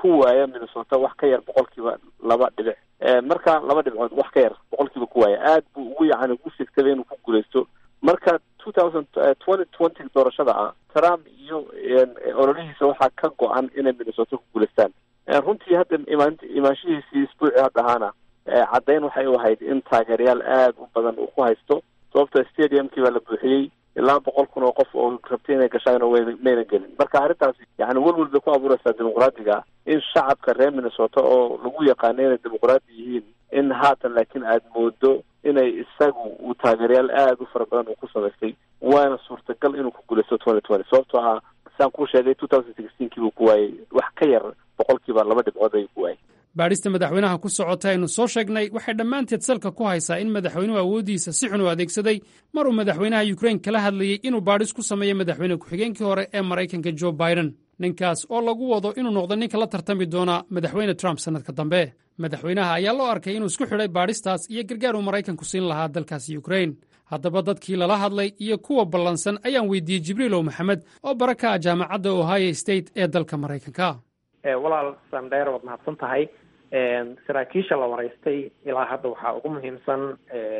ku waaya minnesota wax ka yar boqolkiiba laba dhibic marka laba dhibcood wax ka yar boqolkiiba ku waaya aad buu ugu yacani ugu sigtabay inuu ku guuleysto marka two thousand twenty twenty doorashada ah trump iyo ololihiisa waxaa ka go-an inay minnesota ku guuleystaan runtii hadda imaan imaanshihiisii isbuuci hadda ahaana caddayn waxay u ahayd in taageerayaal aada u badan uu ku haysto sababto stadiumkii baa la buuxiyey ilaa boqol kun oo qof oo rabtay inay gashaan w mayna gelin marka arrintaasi yani welwel bay ku abuureysaa dimuqraadiga in shacabka reer minnesota oo lagu yaqaano inay dimuqraadi yihiin in haatan laakiin aada moodo inay isagu uu taageerayaal aada u fara badan uu ku samaystay waana suurtagal inuu ku guuleysto twenty twenty sababtoo ah saan kuu sheegay two thousand sixteenkii buu ku waayey wax ka yar boqolkiiba laba dhibcood ayuu ku waayey baadhista madaxweynaha ku socota aynu soo sheegnay waxay dhammaanteed salka ku haysaa in madaxweynuhu awooddiisa si xun u adeegsaday mar uu madaxweynaha yukrain kala hadlayey inuu baadhis ku sameeyo madaxweyne ku-xigeenkii hore ee maraykanka jo biden ninkaas oo lagu wado inuu noqdo ninka la tartami doona madaxweyne trump sannadka dambe madaxweynaha ayaa loo arkay inuu isku xidhay baadhistaas iyo gargaar uu maraykanku siin lahaa dalkaasi yukrain haddaba dadkii lala hadlay iyo kuwa ballansan ayaan weydiiyey jibriilow maxamed oo bara ka ah jaamacadda ohio state ee dalka maraykanka walaal sandheer waad mahadsan tahay saraakiisha la waraystay ilaa hadda waxaa ugu muhiimsan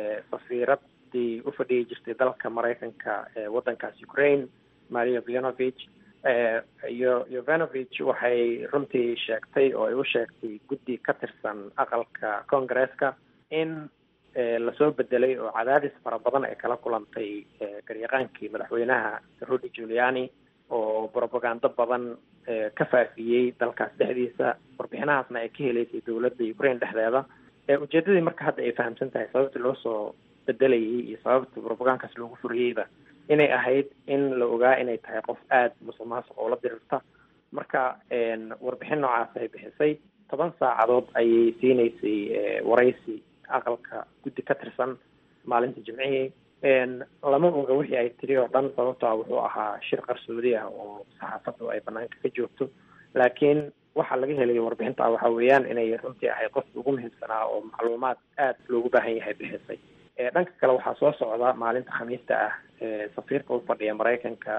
safiiradii u fadhiyi jirtay dalka maraykanka ee waddankaas ukraine maria vianovich iyo yovanovich waxay runtii sheegtay oo ay u sheegtay guddi ka tirsan aqalka congaresska in lasoo bedelay oo cadaadis fara badan ay kala kulantay garyaqaankii madaxweynaha rudy giuliani oo propagando badan ka faafiyey dalkaas dhexdiisa warbixinahaasna ay ka heleysay dowladda ukraine dhexdeeda ujeedadii marka hadda ay fahamsan tahay sababta loo soo bedelayay iyo sababta propagankaas loogu furiyeyba inay ahayd in la ogaa inay tahay qof aada musuq maasuq oo la dirirta marka warbixin noocaas ay bixisay toban saacadood ayay siineysay waraysi aqalka guddi ka tirsan maalinta jimcihii lama oga wixii ay tiri oo dhan sababtoa wuxuu ahaa shir qarsoodi ah oo saxaafaddu ay banaanka ka joogto laakiin waxaa laga helay warbixinta waxa weeyaan inay runtii ahayd qofka ugu muhiimsanaa oo macluumaad aada loogu baahan yahay bixisay dhanka kale waxaa soo socda maalinta khamiista ah safiirka u fadhiya maraykanka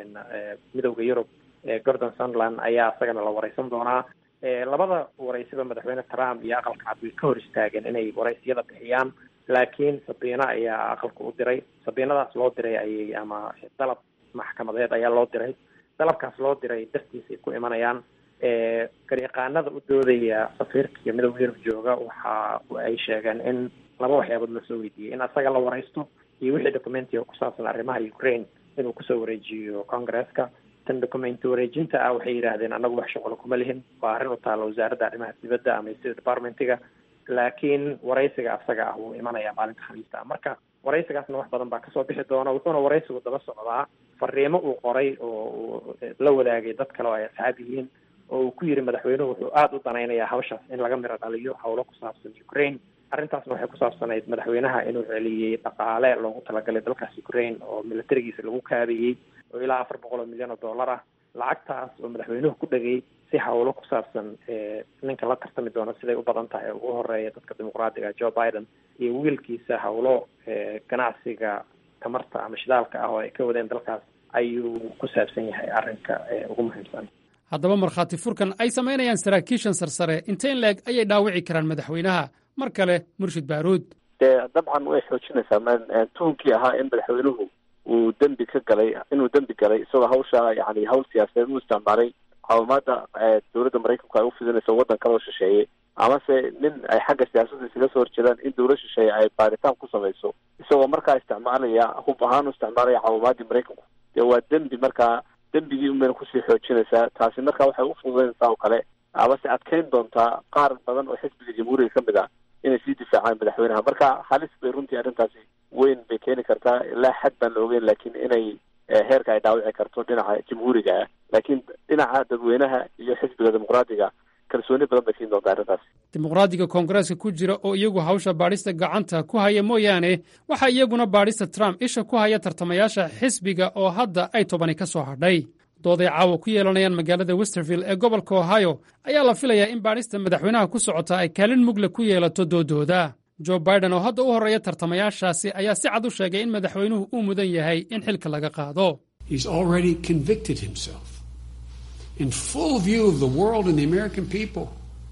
midowda yurub gordon sunland ayaa isagana la wareysan doonaa labada waraysiba madaxweyne trump iyo aqalka cad way ka hor istaageen inay waraysiyada bixiyaan laakiin sabiina ayaa aqalka u diray sabiinadaas loo diray ayay ama dalab maxkamadeed ayaa loo diray dalabkaas loo diray dartiisay ku imanayaan garyaqaanada u doodaya safiirka iyo midowda yurub jooga waxa ay sheegeen in laba waxyaabood lasoo weydiiyey in asaga la waraysto iyo wixii documentiga ku saabsan arrimaha ukraine inuu kusoo wareejiyo congresska tan documenti wareejinta ah waxay yidhaahdeen anagu wax shuqul kuma lihin waa arrin u taalla wasaaradda arrimaha dibadda ama state departmentiga laakiin waraysiga asaga ah wuu imanayaa maalinta khamiista ah marka waraysigaasna wax badan baa kasoo bixi doona wuxuuna waraysigu daba socdaa fariimo uu qoray oo uu la wadaagay dad kale oo ay asxaab yihiin oo uu ku yiri madaxweynuhu wuxuu aada u danaynayaa hawshaas in laga miro dhaliyo howlo ku saabsan ukraine arrintaasna waxay ku saabsanayd madaxweynaha inuu celiyey dhaqaale loogu talagalay dalkaas ukraine oo militarigiisa lagu kaabayey oo ilaa afar boqol oo milyan oo dollar ah lacagtaas oo madaxweynuhu ku dhegay si hawlo ku saabsan ninka la tartami doona siday u badan tahay ugu horeeya dadka dimuqraadiga joe biden iyo wiilkiisa hawlo ganacsiga tamarta ama shidaalka ah oo ay ka wadeen dalkaas ayuu ku saabsan yahay arrinka ugu muhiimsan haddaba markhaati furkan ay samaynayaan saraakiishan sarsare intayn leeg ayay dhaawici karaan madaxweynaha mar kale murshid baaruud dee dabcan way xoojinaysaa tuhunkii ahaa in madaxweynuhu uu dembi ka galay inuu dembi galay isagoo hawsha yani hawl siyaasadeed u isticmaalay caawimaada dowladda maraykanku ay ufidinayso waddan kaloo shisheeye amase nin ay xagga siyaasadda isaga soo horjeedaan in dowlad shisheeye ay baaritaan ku samayso isagoo markaa isticmaalaya hub ahaan u isticmaalaya caawimaadii maraykanku dee waa dembi markaa dembigii unbayna kusii xoojinaysaa taasi marka waxay u fududaynaysaa oo kale amase adkeyn doontaa qaar badan oo xisbiga jamhuuriga ka mid ah inay sii difaacaan madaxweynaha marka halis bay runtii arrintaasi weyn bay keeni kartaa ilaa xad baan la ogeyn laakiin inay heerka ay dhaawici karto dhinaca jamhuuriga ah laakiin dhinaca dadweynaha iyo xisbiga dimuqraadiga kalsooni badan bay siin doontaa arrintaasi dimuqraadiga koongareeska ku jira oo iyagu hawsha baadhista gacanta ku haya mooyaane waxaa iyaguna baadhista trump isha ku haya tartamayaasha xisbiga oo hadda ay tobani ka soo hadhay dooday caawa ku yeelanayaan magaalada westerville ee gobolka ohio ayaa la filayaa in baadhista madaxweynaha ku socota ay kaalin mugle ku yeelato doodooda jo biden oo hadda u horreeya tartamayaashaasi ayaa si cad u sheegay in madaxweynuhu uu mudan yahay in xilka laga qaado in full view of the world and the American people.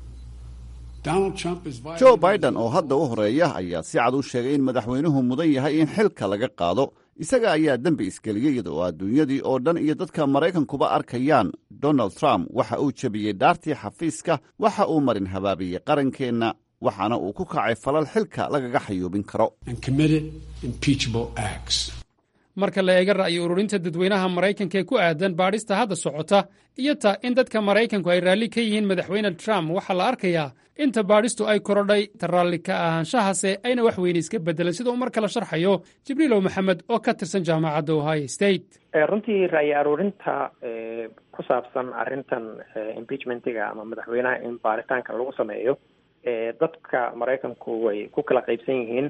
Donald Trump is joe biden oo hadda u horeeya ayaa si cad u sheegay in madaxweynuhu mudan yahay in xilka laga qaado isaga ayaa dembi isgeliyey iyada oo adduunyadii oo dhan iyo dadka maraykankuba arkayaan donald trump waxa uu jebiyey dhaartii xafiiska waxa uu marin habaabiyey qarankeenna waxaana uu ku kacay falal xilka lagaga xayuubin karo and committed impeachable acts. marka la eega ra'yi ururinta dadweynaha maraykanka ee ku aadan baadhista hadda socota iyo ta in dadka maraykanku ay raalli ka yihiin madaxweyne trump waxaa la arkayaa inta baadhistu ay korodhay ta raalli ka ahaanshahase ayna wax weyne iska beddelan sida uu mar kale sharxayo jibriilow maxamed oo ka tirsan jaamacadda ohio state runtii ra'yi aruurinta ku saabsan arrintan impeachmentiga ama madaxweynaha in baaritaanka lagu sameeyo dadka maraykanku way ku kala qaybsan yihiin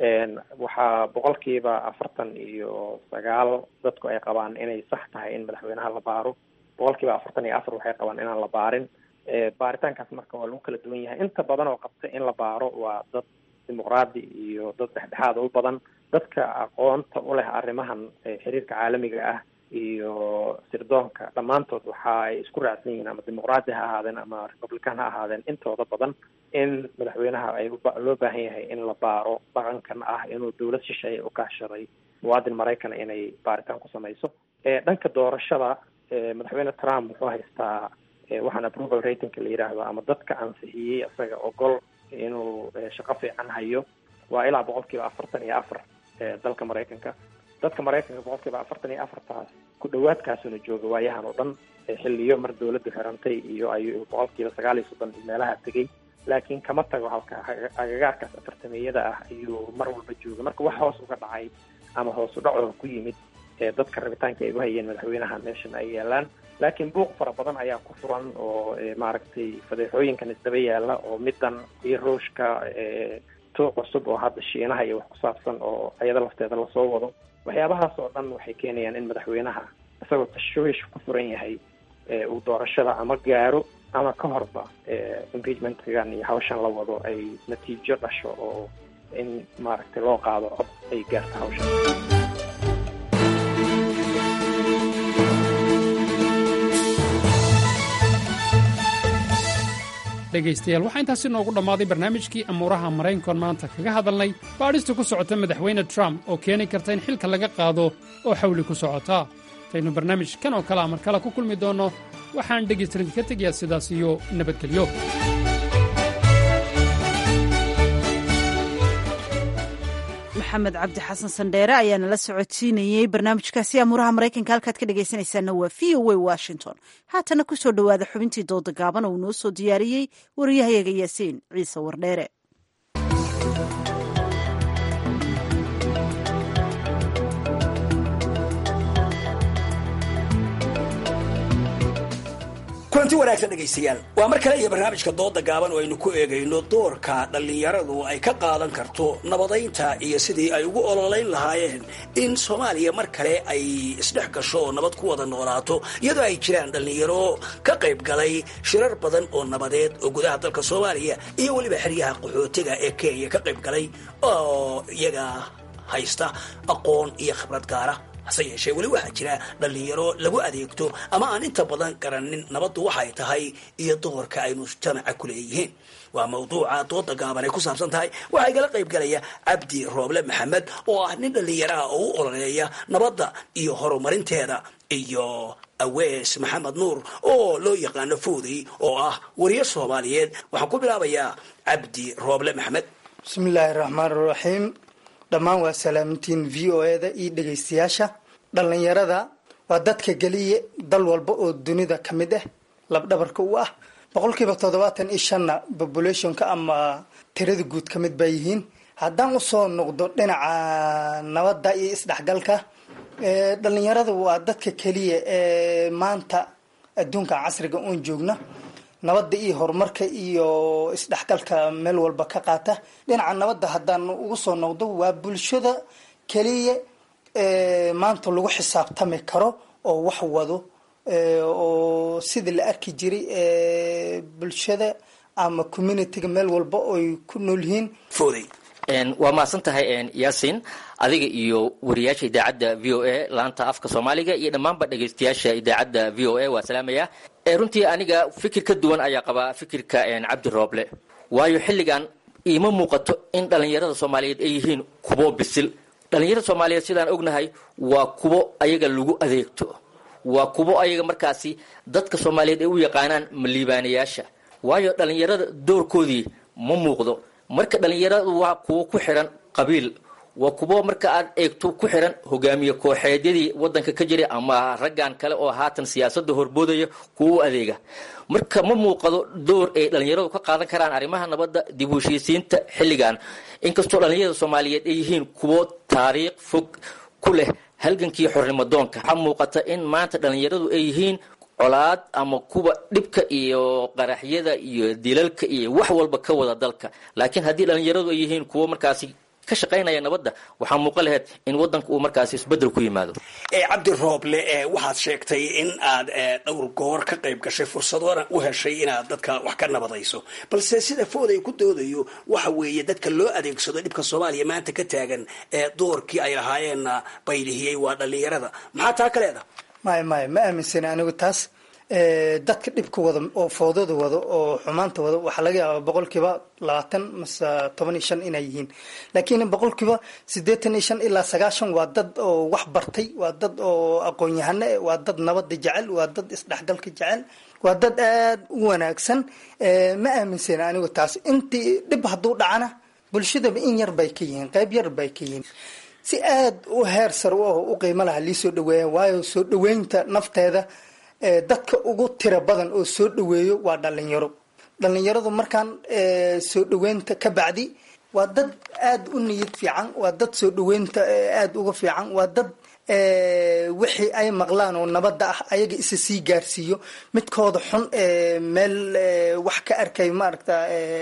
waxaa boqolkiiba afartan iyo sagaal dadku ay qabaan inay sax tahay in madaxweynaha la baaro boqolkiiba afartan iyo afar waxay qabaan inaan la baarin baaritaankaas marka waa lagu kala duwan yahay inta badan oo qabta in la baaro waa dad dimuqraadi iyo dad dhexdhexaada u badan dadka aqoonta u leh arrimahan xiriirka caalamiga ah iyo sirdoonka dhammaantood waxa ay isku raacsan yihiin ama dimuqraadi ha ahaadeen ama republican ha ahaadeen intooda badan in madaxweynaha ay loo baahan yahay in la baaro dhaqankan ah inuu dowlad shisheeye u kaashaday muwaadin maraykana inay baaritaan ku samayso dhanka doorashada madaxweyne trump wuxuu haystaa waxaan approval ratingka la yidhaahdo ama dadka ansixiyey isaga ogol inuu shaqo fiican hayo waa ilaa boqolkiiba afartan iyo afar dalka maraykanka dadka maraykanka boqolkiiba afartan iyo afartaas ku dhawaadkaasuna jooga waayahan oo dhan xiliyo mar dawladdu xirantay iyo ayuu boqolkiiba sagaal iyo soddon meelaha tegey laakiin kama tago halka agagaarkaas afartameyada ah ayuu mar walba jooga marka wax hoos uga dhacay ama hoos u dhacoo ku yimid dadka rabitaanka ay u hayeen madaxweynaha meeshan ay yaalaan laakiin buuq fara badan ayaa ku furan oo maaragtay fadeexooyinkan isdaba yaala oo midan iyo ruushka tuuq cusub oo hadda shiinaha iyo wax ku saabsan oo ayada lafteeda lasoo wado waxyaabahaas oo dhan waxay keenayaan in madaxweynaha isagoo tashwiish ku furan yahay uu doorashada ama gaaro ama ka horba impeachmentgan iyo hawshan la wado ay natiijo dhasho oo in maaragtay loo qaado cod ay gaarto hawshan dhegaystayaal waxaa intaasi noogu dhammaaday barnaamijkii amuuraha maraykankoon maanta kaga hadalnay baadhista ku socota madaxweyne trump oo keeni karta in xilka laga qaado oo xawli ku socota intaynu barnaamij kan oo kale a mar kale ku kulmi doonno waxaan dhegaystarinka ka tegayaa sidaas iyo nabadgelyo maxamed cabdi xasan sandheere ayaa nala socodsiinayey barnaamijkaasi amuuraha maraykanka halkaad ka dhegaysanaysaana waa v o a washington haatana ku soo dhowaada xubintii dooda gaaban oo uu noo soo diyaariyey wariyahayaga yaasiin ciise wardheere kulanti wanaagsan dhegaystayaal waa mar kale iyo barnaamijka dooda gaaban oo aynu ku eegayno doorka dhallinyaradu ay ka qaadan karto nabadaynta iyo sidii ay ugu ololayn lahaayeen in soomaaliya mar kale ay isdhex gasho oo nabad ku wada noolaato iyadoo ay jiraan dhallinyaro ka qayb galay shirar badan oo nabadeed oo gudaha dalka soomaaliya iyo weliba xeryaha qaxootiga ee kenya ka qayb galay oo iyaga haysta aqoon iyo khibrad gaara hase yeeshee weli waxaa jira dhallinyaro lagu adeegto ama aan inta badan garanin nabaddu waxay tahay iyo doorka ay mujtamaca ku leeyihiin waa mawduuca dooda gaaban ay ku saabsan tahay waxaa igala qayb galaya cabdi rooble maxamed oo ah nin dhallinyaraha oo u ololeeya nabadda iyo horumarinteeda iyo awees maxamed nuur oo loo yaqaano foodey oo ah wariye soomaaliyeed waxaan ku bilaabayaa cabdi rooble maxamed bismillaahi raxmaan raxiim dhammaan waa salaamintiin v o eda iyo dhegaystayaasha dhallinyarada waa dadka geliya dal walba oo dunida ka mid ah labdhabarka u ah boqolkiiba toddobaatan iyo shanna populationka ama tirada guud ka mid baa yihiin haddaan usoo noqdo dhinaca nabadda iyo isdhexgalka dhallinyarada waa dadka keliya ee maanta adduunka casriga oon joogna nabadda iyo horumarka iyo isdhexgalka meel walba ka qaata dhinaca nabadda haddaan ugu soo noqdo waa bulshada keliya maanta lagu xisaabtami karo oo wax wado oo sidii la arki jiray bulshada ama communityga meel walba oy ku nool yihiin waa mahadsan tahay yaasin adiga iyo wariyaasha idaacadda v o a laanta afka soomaaliga iyo dhammaanba dhegaystayaasha idaacadda v o a waa salaamaya runtii aniga fikir ka duwan ayaa qabaa fikirka cabdi rooble waayo xilligan iima muuqato in dhallinyarada soomaaliyeed ay yihiin kuwo bisil dhallinyarada soomaaliyeed sidaan ognahay waa kuwo ayaga lagu adeegto waa kuwo ayaga markaasi dadka soomaaliyeed ay u yaqaanaan maliibaanayaasha waayo dhallinyarada doorkoodii ma muuqdo marka dhallinyaradu waa kuwo ku xiran qabiil waa kuwo marka aad eegto ku xiran hogaamiye kooxeedyadii wadanka ka jiray ama raggan kale oo haatan siyaasada horboodaya kuwo u adeega marka ma muuqado door ay dhallinyaradu ka qaadan karaan arrimaha nabadda dib u heshiisiinta xilligan inkastoo dhallinyarada soomaaliyeed ay yihiin kuwo taariikh fog ku leh halgankii xornimadoonka waxaa muuqata in maanta dhallinyaradu ay yihiin colaad ama kuwa dhibka iyo qaraxyada iyo dilalka iyo wax walba ka wada dalka laakiin haddii dhallinyaradu ay yihiin kuwo markaasi ka shaqaynaya nabadda waxaa muuqan laheyd in wadanka uu markaasi isbedel ku yimaado cabdi rooble waxaad sheegtay in aad dhowr goor ka qayb gashay fursadoona u heshay inaad dadka wax ka nabadayso balse sida fooday ku doodayo waxa weeye dadka loo adeegsado dhibka soomaaliya maanta ka taagan doorkii ay lahaayeenna baylihiyey waa dhallinyarada maxaa taa ka leedaha maya maya ma aaminsani anigu taas dadka dhibka wada oo foodada wada oo xumaanta wada waxaa laga yaabaa boqolkiiba labaatan mase toban iyo shan inay yihiin laakiin boqolkiiba siddeetan iyo shan ilaa sagaashan waa dad oo wax bartay waa dad oo aqoon-yahano eh waa dad nabada jecel waa dad isdhexgalka jecel waa dad aada u wanaagsan ma aaminsani anigu taas intii dhib hadduu dhacana bulshadaba in yar bay ka yihiin qayb yar bay ka yihiin si aada u heer sar u ah u qiimo laha lii soo dhaweeya waayo soo dhaweynta nafteeda dadka ugu tira badan oo soo dhaweeyo waa dhalinyaro dhalinyaradu markaan soo dhaweynta ka bacdi waa dad aada u niyad fiican waa dad soo dhaweynta aada uga fiican waa dad wixii ay maqlaan oo nabadda ah ayaga isa sii gaarsiiyo midkooda xun meel wax ka arkay maaragta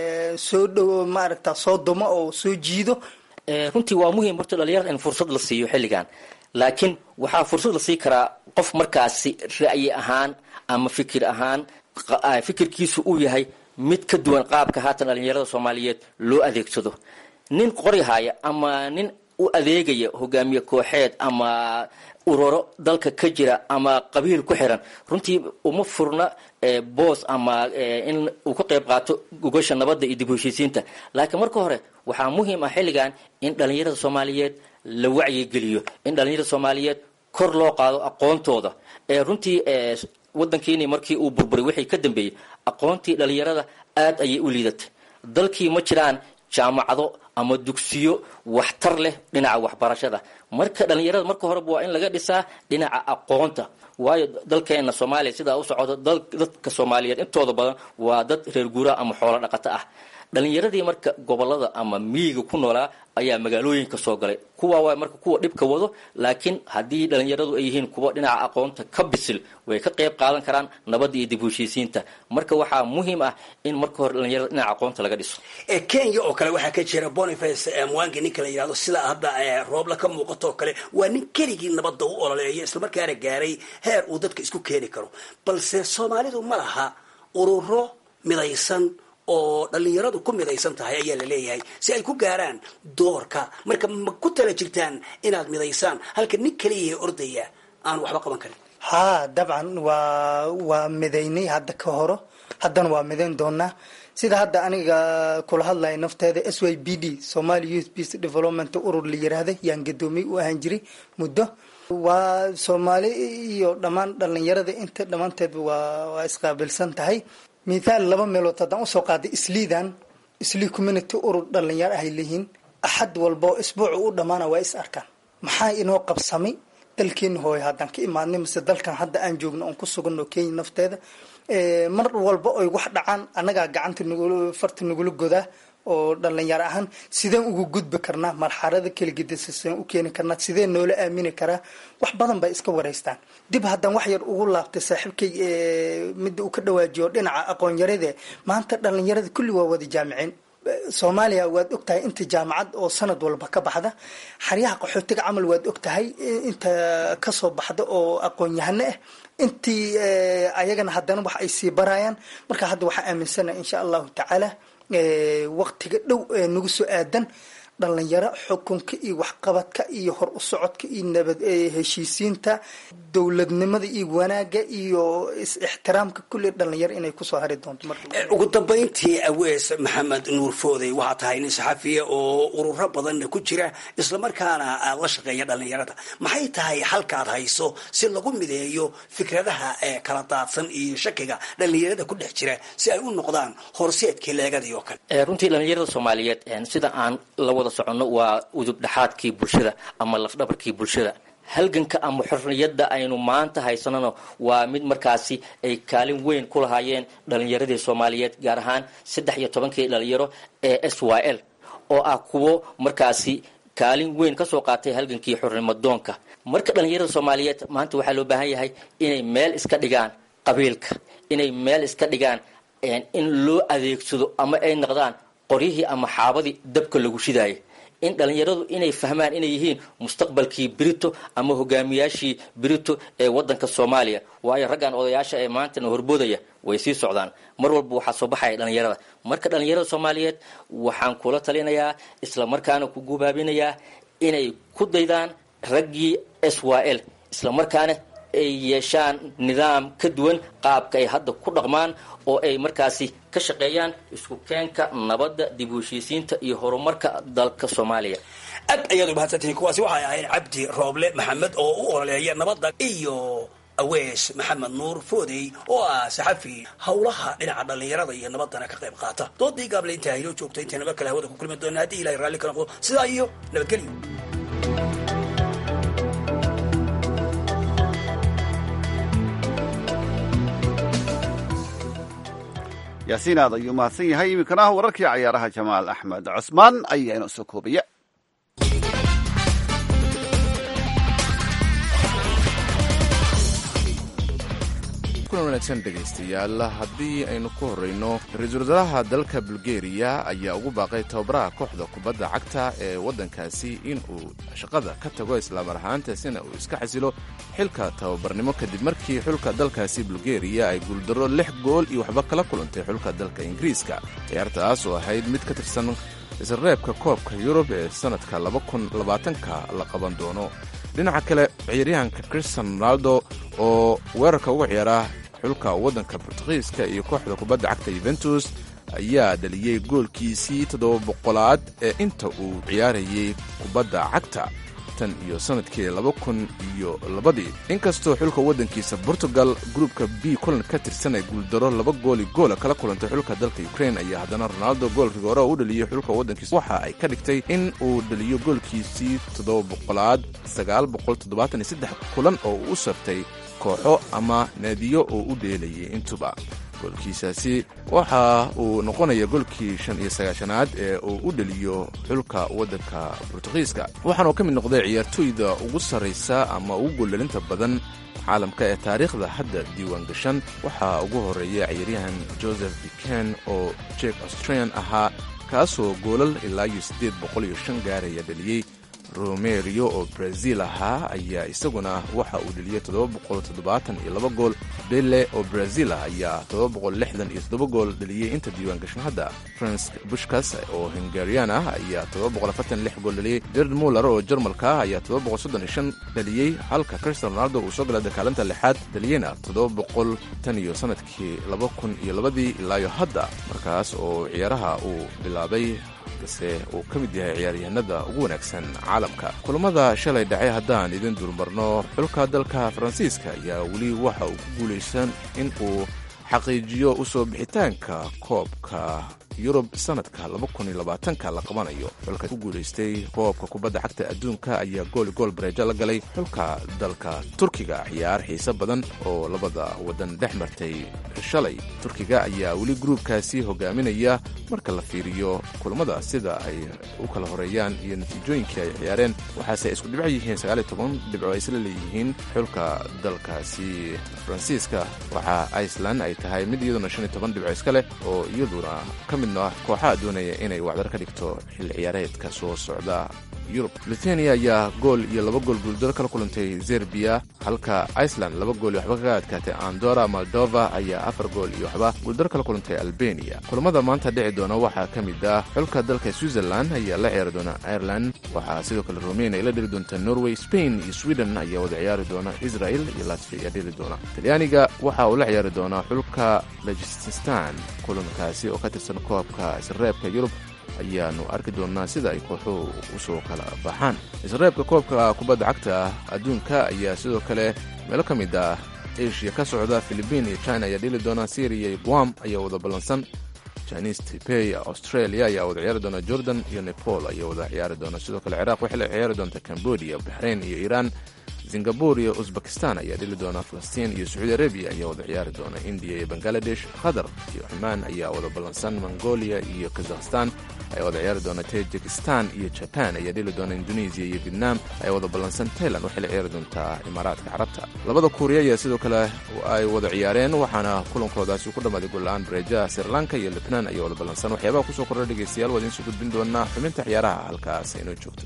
soo dhow maaragta soo dumo oo soo jiido runtii waa muhiim horta dhalinyarada in fursad la siiyo xilligan laakiin waxaa fursad la sii karaa qof markaasi ra'yi ahaan ama fikir ahaan fikirkiisu uu yahay mid ka duwan qaabka haatan dhalinyarada soomaaliyeed loo adeegsado nin qoryahaya ama nin u adeegaya hogaamiye kooxeed ama ururo dalka ka jira ama qabiil ku xiran runtii uma furna boos ama in uu ka qayb qaato gogasha nabadda iyo dib u heshiisiinta laakiin marka hore waxaa muhiim ah xilligan in dhalinyarada soomaaliyeed la wacyigeliyo in dhalinyarada soomaaliyeed kor loo qaado aqoontooda runtii wadankiini markii uu burburay wixii ka dambeeyey aqoontii dhalinyarada aad ayay u liidatay dalkii ma jiraan jaamacado ama dugsiyo waxtar leh dhinaca waxbarashada marka dhalinyarada marka horeba waa in laga dhisaa dhinaca aqoonta waayo dalkeena soomaaliya sidaa u socoto dadka soomaaliyeed intooda badan waa dad reer guuraha ama xoolo dhaqato ah dhalinyaradii marka gobolada ama miyiga ku noolaa ayaa magaalooyinka soo galay kuwa waa marka kuwa dhibka wado laakiin haddii dhalinyaradu ay yihiin kuwa dhinaca aqoonta ka bisil way ka qayb qaadan karaan nabadda iyo dib u heshiisiinta marka waxaa muhiim ah in marka hore dhalinyarada dhinaca aqoonta laga dhiso kenya oo kale waxaa ka jira boniface mwangi ninka la yidhahdo sida hadda roobla ka muuqato oo kale waa nin keligii nabadda u ololeeya islamarkaana gaaray heer uu dadka isku keeni karo balse soomaalidu ma laha ururo midaysan oo dhalinyaradu ku midaysan tahay ayaa la leeyahay si ay ku gaaraan doorka marka ma ku tala jirtaan inaad midaysaan halka nin kaliya ordaya aan waxba qaban karin haa dabcan waa waa midaynay hadda ka horo haddana waa midayn doonaa sida hadda aniga kula hadlaya nafteeda s y b d somali youth peace development urur la yiraahda yaan gadoomiye u ahaan jiray muddo waa soomaali iyo dhammaan dhalinyarada inta dhammaanteed waa waa isqaabilsan tahay mithaal laba meelood haddaan usoo qaaday isliidan islii community urur dhalinyaro ahay leeyihiin axad walba oo isbuucu u dhammaana waa is arkaan maxaa inoo qabsamay dalkeena hooy haddaan ka imaadnay mise dalkan hadda aan joogno oon ku suganno kenya nafteeda mar walba oy wax dhacaan annagaa gacanta nugul farta nagula godaa oo dhalinyaro ahaan sideen ugu gudbi karnaa marxalada kaligedisa sideen u keeni karnaa sideen noola aamini karaa wax badan bay iska wareystaan dib haddaan wax yar ugu laabtay saaxiibkay midda uu ka dhawaajiyo dhinaca aqoon yarade maanta dhalinyarada kulli waa wada jaamiceen soomaaliya waad ogtahay inta jaamacad oo sanad walba ka baxda xaryaha qaxootiga camal waad ogtahay inta kasoo baxda oo aqoon-yahano ah intii ayagana haddana wax ay sii barayaan marka hadda waxaa aaminsana insha allahu tacaala waqtiga dhow ee nagu soo aadan dhalinyaro xukunka iyo waxqabadka iyo hor u socodka iyo nabad heshiisiinta dowladnimada iyo wanaaga iyo is-ixtiraamka kulli dhalinyaro inay kusoo hari doonto marka ugu dambayntii awees maxamed nuur foodey waxaa tahay nin saxafiya oo ururo badanna ku jira islamarkaana aad la shaqeeya dhalinyarada maxay tahay halkaad hayso si lagu mideeyo fikradaha ee kala daadsan iyo shakiga dhalinyarada ku dhex jira si ay u noqdaan horseedkii leegadii oo kale runtii dhalinyarada soomaaliyeed sida aan la wada soconno waa udub dhexaadkii bulshada ama lafdhabarkii bulshada halganka ama xorriyadda aynu maanta haysanano waa mid markaasi ay kaalin weyn ku lahaayeen dhalinyaradii soomaaliyeed gaar ahaan saddex iyo tobankii dhalinyaro ee s y l oo ah kuwo markaasi kaalin weyn kasoo qaatay halgankii xornimadoonka marka dhalinyarada soomaaliyeed maanta waxaa loo baahan yahay inay meel iska dhigaan qabiilka inay meel iska dhigaan in loo adeegsado ama ay noqdaan qoryihii ama xaabadii dabka lagu shidaayay in dhalinyaradu inay fahmaan inay yihiin mustaqbalkii brito ama hogaamiyaashii brito ee wadanka soomaaliya waayo raggan odayaasha ee maantana horboodaya way sii socdaan mar walba waxaa soo baxaya dhalinyarada marka dhalinyarada soomaaliyeed waxaan kula talinayaa islamarkaana ku gubaabinayaa inay ku daydaan raggii s y l islamarkaana ay yeeshaan nidaam ka duwan qaabka ay hadda ku dhaqmaan oo ay markaasi ka shaqeeyaan isku keenka nabadda dib u heshiisiinta iyo horumarka dalka soomaaliya aad ayaad u mahadsantihiin kuwaasi waxay ahayd cabdi rooble maxamed oo u ololeeya nabadda iyo awees maxamed nuur foodey oo ah saxafi howlaha dhinaca dhallinyarada iyo nabaddana ka qayb qaata doodii gaable intaa haynoo joogta intay naba kale hawada ku kulmi doona haddii ilahay raalli ka noqdo sidaa iyo nabadgelyo yaasiin aad ayuu mahadsan yahay iminkana wararkii cayaaraha jamaal axmed cusmaan ayaa inoo soo koobaya kulan wanaagsan dhegaystayaal haddii aynu ku horrayno ra-iisul wasaaraha dalka bulgeriya ayaa ugu baaqay tababaraha kooxda kubadda cagta ee waddankaasi in uu shaqada ka tago islaamar ahaantaasina uu iska xasilo xilka tababarnimo kadib markii xulka dalkaasi bulgeriya ay guuldarro lix gool iyo waxba kala kulantay xulka dalka ingiriiska ciyaartaas oo ahayd mid ka tirsan isreebka koobka yurub ee sannadka labakuniabaatanka la qaban doono dhinaca kale ciyaaryahanka christian ronaldo oo weerarka uga ciyaara xulka waddanka bortugiiska iyo kooxda kubadda cagta yuventus ayaa dhaliyey goolkiisii toddoba boqolaad ee inta uu ciyaarayay kubadda cagta tan iyo sannadkii laba kun iyo labadii inkastoo xulka waddankiisa portugal gruupka b kulan ka tirsan ay guuldaro laba gooli goola kala kulantay xulka dalka ukrain ayaa haddana ronaldo goolkii hore u dhaliyey xulka waddankiisa waxa ay ka dhigtay in uu dhaliyo goolkiisii toddoba boqolaad sagaal boqol toddobaatan iyo saddex kulan oo uu u saftay kooxo ama naadiyo oo u dheelayay intuba goolkiisaasi waxa uu noqonaya golkii shan iyo sagaashanaad ee uu u dheliyo xulka waddanka bortugiiska waxaanuu ka mid noqday ciyaartooyda ugu sarraysa ama ugu gooldhalinta badan caalamka ee taariikhda hadda diiwaan gashan waxaa ugu horreeya ciyaaryahan joseph biken oo jek australian ahaa kaasoo goolal ilaa iyo siddeed boqol iyo shan gaaraya dheliyey romerio oo brazil ahaa ayaa isaguna waxa uu dheliyey iyo laba gool bele oo brazil ah ayaa iyo gool dheliyey inta diiwaan gashan hadda franc bushkas oo hungarian ah ayaa gool dheliyey jared muller oo jarmalka ah ayaa dheliyey halka cristian ronaldo uu soo galay dakaalinta lixaad dheliyeyna tan iyo sanadkii ii ilaayo hadda markaas oo ciyaaraha uu bilaabay se uu ka mid yahay ciyaaryahanada ugu wanaagsan caalamka kulamada shalay dhacay haddaan idin durmarno xulka dalka faransiiska ayaa weli waxa uu ku guulaysan in uu xaqiijiyo usoo bixitaanka koobka yurub sanadka ka la qabanayo xulka ku guulaystay koobka kubadda cagta adduunka ayaa gooli gool bareejo la galay xulka dalka turkiga ciyaar xiise badan oo labada wadan dhex martay shalay turkiga ayaa weli gruubkaasi hogaaminaya marka la fiiriyo kulamada sida ay u kala horeeyaan iyo natiijooyinkii ay ciyaareen waxaase ay isku dhibco yihiin dhibco ay isla leeyihiin xulka dalkaasi faransiiska waxaa iceland ay tahay mid iyaduna dhibco iska leh oo iyaduna ka midno ah kooxaha doonaya inay wacdar ka dhigto xil ciyaareedka soo socda yurub lithuania ayaa gool iyo laba gool guuldaro kala kulantay zerbiya halka iceland laba gool iyo waxba kaga adkaatay andora moldova ayaa afar gool iyo waxba guuldaro kala kulantay albania kulamada maanta dhici doona waxaa ka mid ah xulka dalka switzerland ayaa la ciyaari doona ireland waxaa sidoo kale romania ay la dheli doonta norway spain iyo sweden ayaa wada ciyaari doona israel iyo latvia ayaa dheli doona talyaaniga waxa uu la ciyaari doonaa xulka lajististan kulankaasi oo ka tirsan koobka isreebka yurub ayaanu arki doonaa sida ay kooxuhu usoo kala baxaan isreebka koobka kubadda cagta adduunka ayaa sidoo kale meelo ka mid ah asia ka socda philibiin iyo china ayaa dheli doona syria iyo guam ayaa wada ballansan chinese tipey australia ayaa wada ciyaari doona jordan iyo nepal ayaa wada ciyaari doona sidoo kale ciraaq waxay la ciyaari doonta cambodia baxrain iyo iiraan singabur iyo uzbekistan ayaa dhili doona falastiin iyo sacuudi arabiya ayaa wada ciyaari doona indiya iyo bangaladesh qatar iyo cumaan ayaa wada ballansan mongolia iyo kazakhstan ayaa wada ciyaari doona tajikistan iyo jaban ayaa dhili doona indonesiya iyo vietnam ayaa wada ballansan tailand waxay la ciyaari doontaa imaaraadka carabta labada kuuriya ayaa sidoo kale ay wada ciyaareen waxaana kulankoodaasi ku dhammaaday golla-aan bareejaha sri lanka iyo lebnaan ayaa wada ballansan waxyaabaha kusoo kordha dhegeystayaal waa idiin soo gudbin doonaa xubinta ciyaaraha halkaas inoo joogto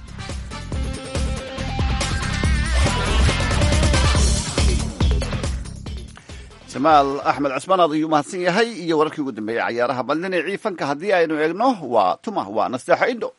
jamaal axmed cusmaan aad ayuu mahadsan yahay iyo wararkii ugu dambeeyey cayaaraha bal dhinacii fanka haddii aynu eegno waa tuma waa nasteexo indho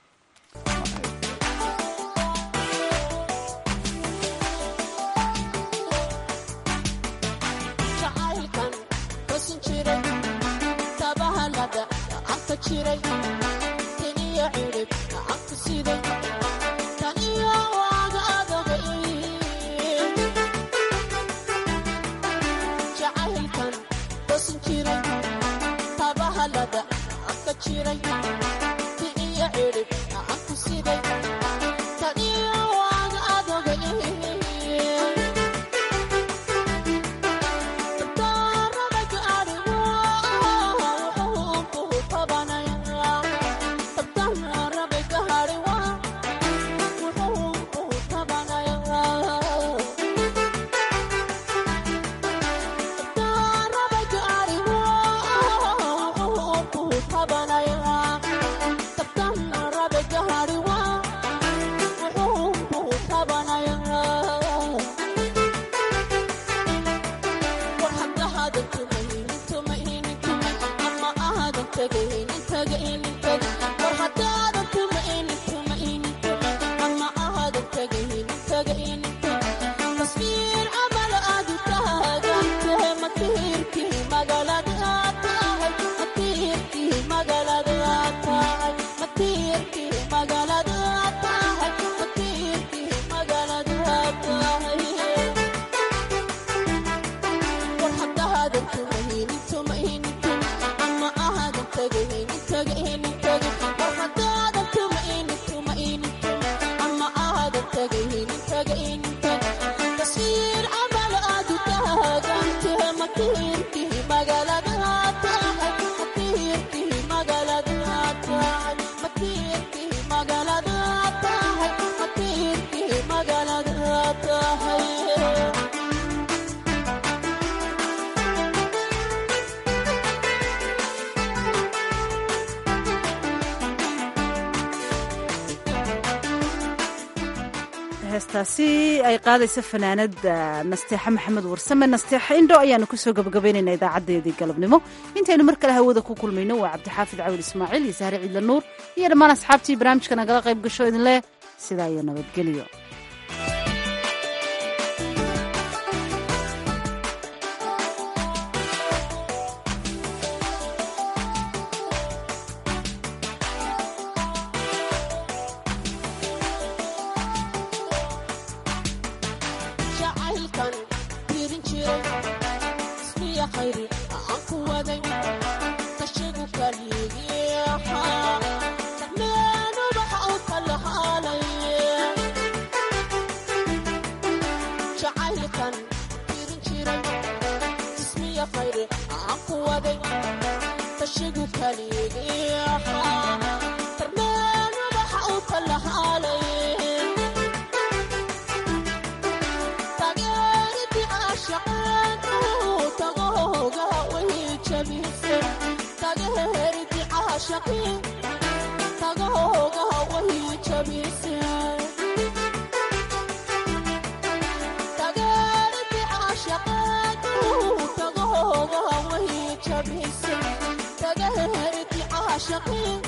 heestaasi ay qaadaysa fanaanada nasteexa maxamed warsame nasteexa indho ayaanu kusoo gabagabaynayna idaacadeedii galabnimo intaynu mar kale hawada ku kulmayno waa cabdixaafid cawil ismaaciil iyo sahre ciidla nuur iyo dhammaan asxaabtii barnaamijka nagala qayb gasho idin leh sidaa iyo nabadgelyo tagahoogaha wahi jabi caashaqii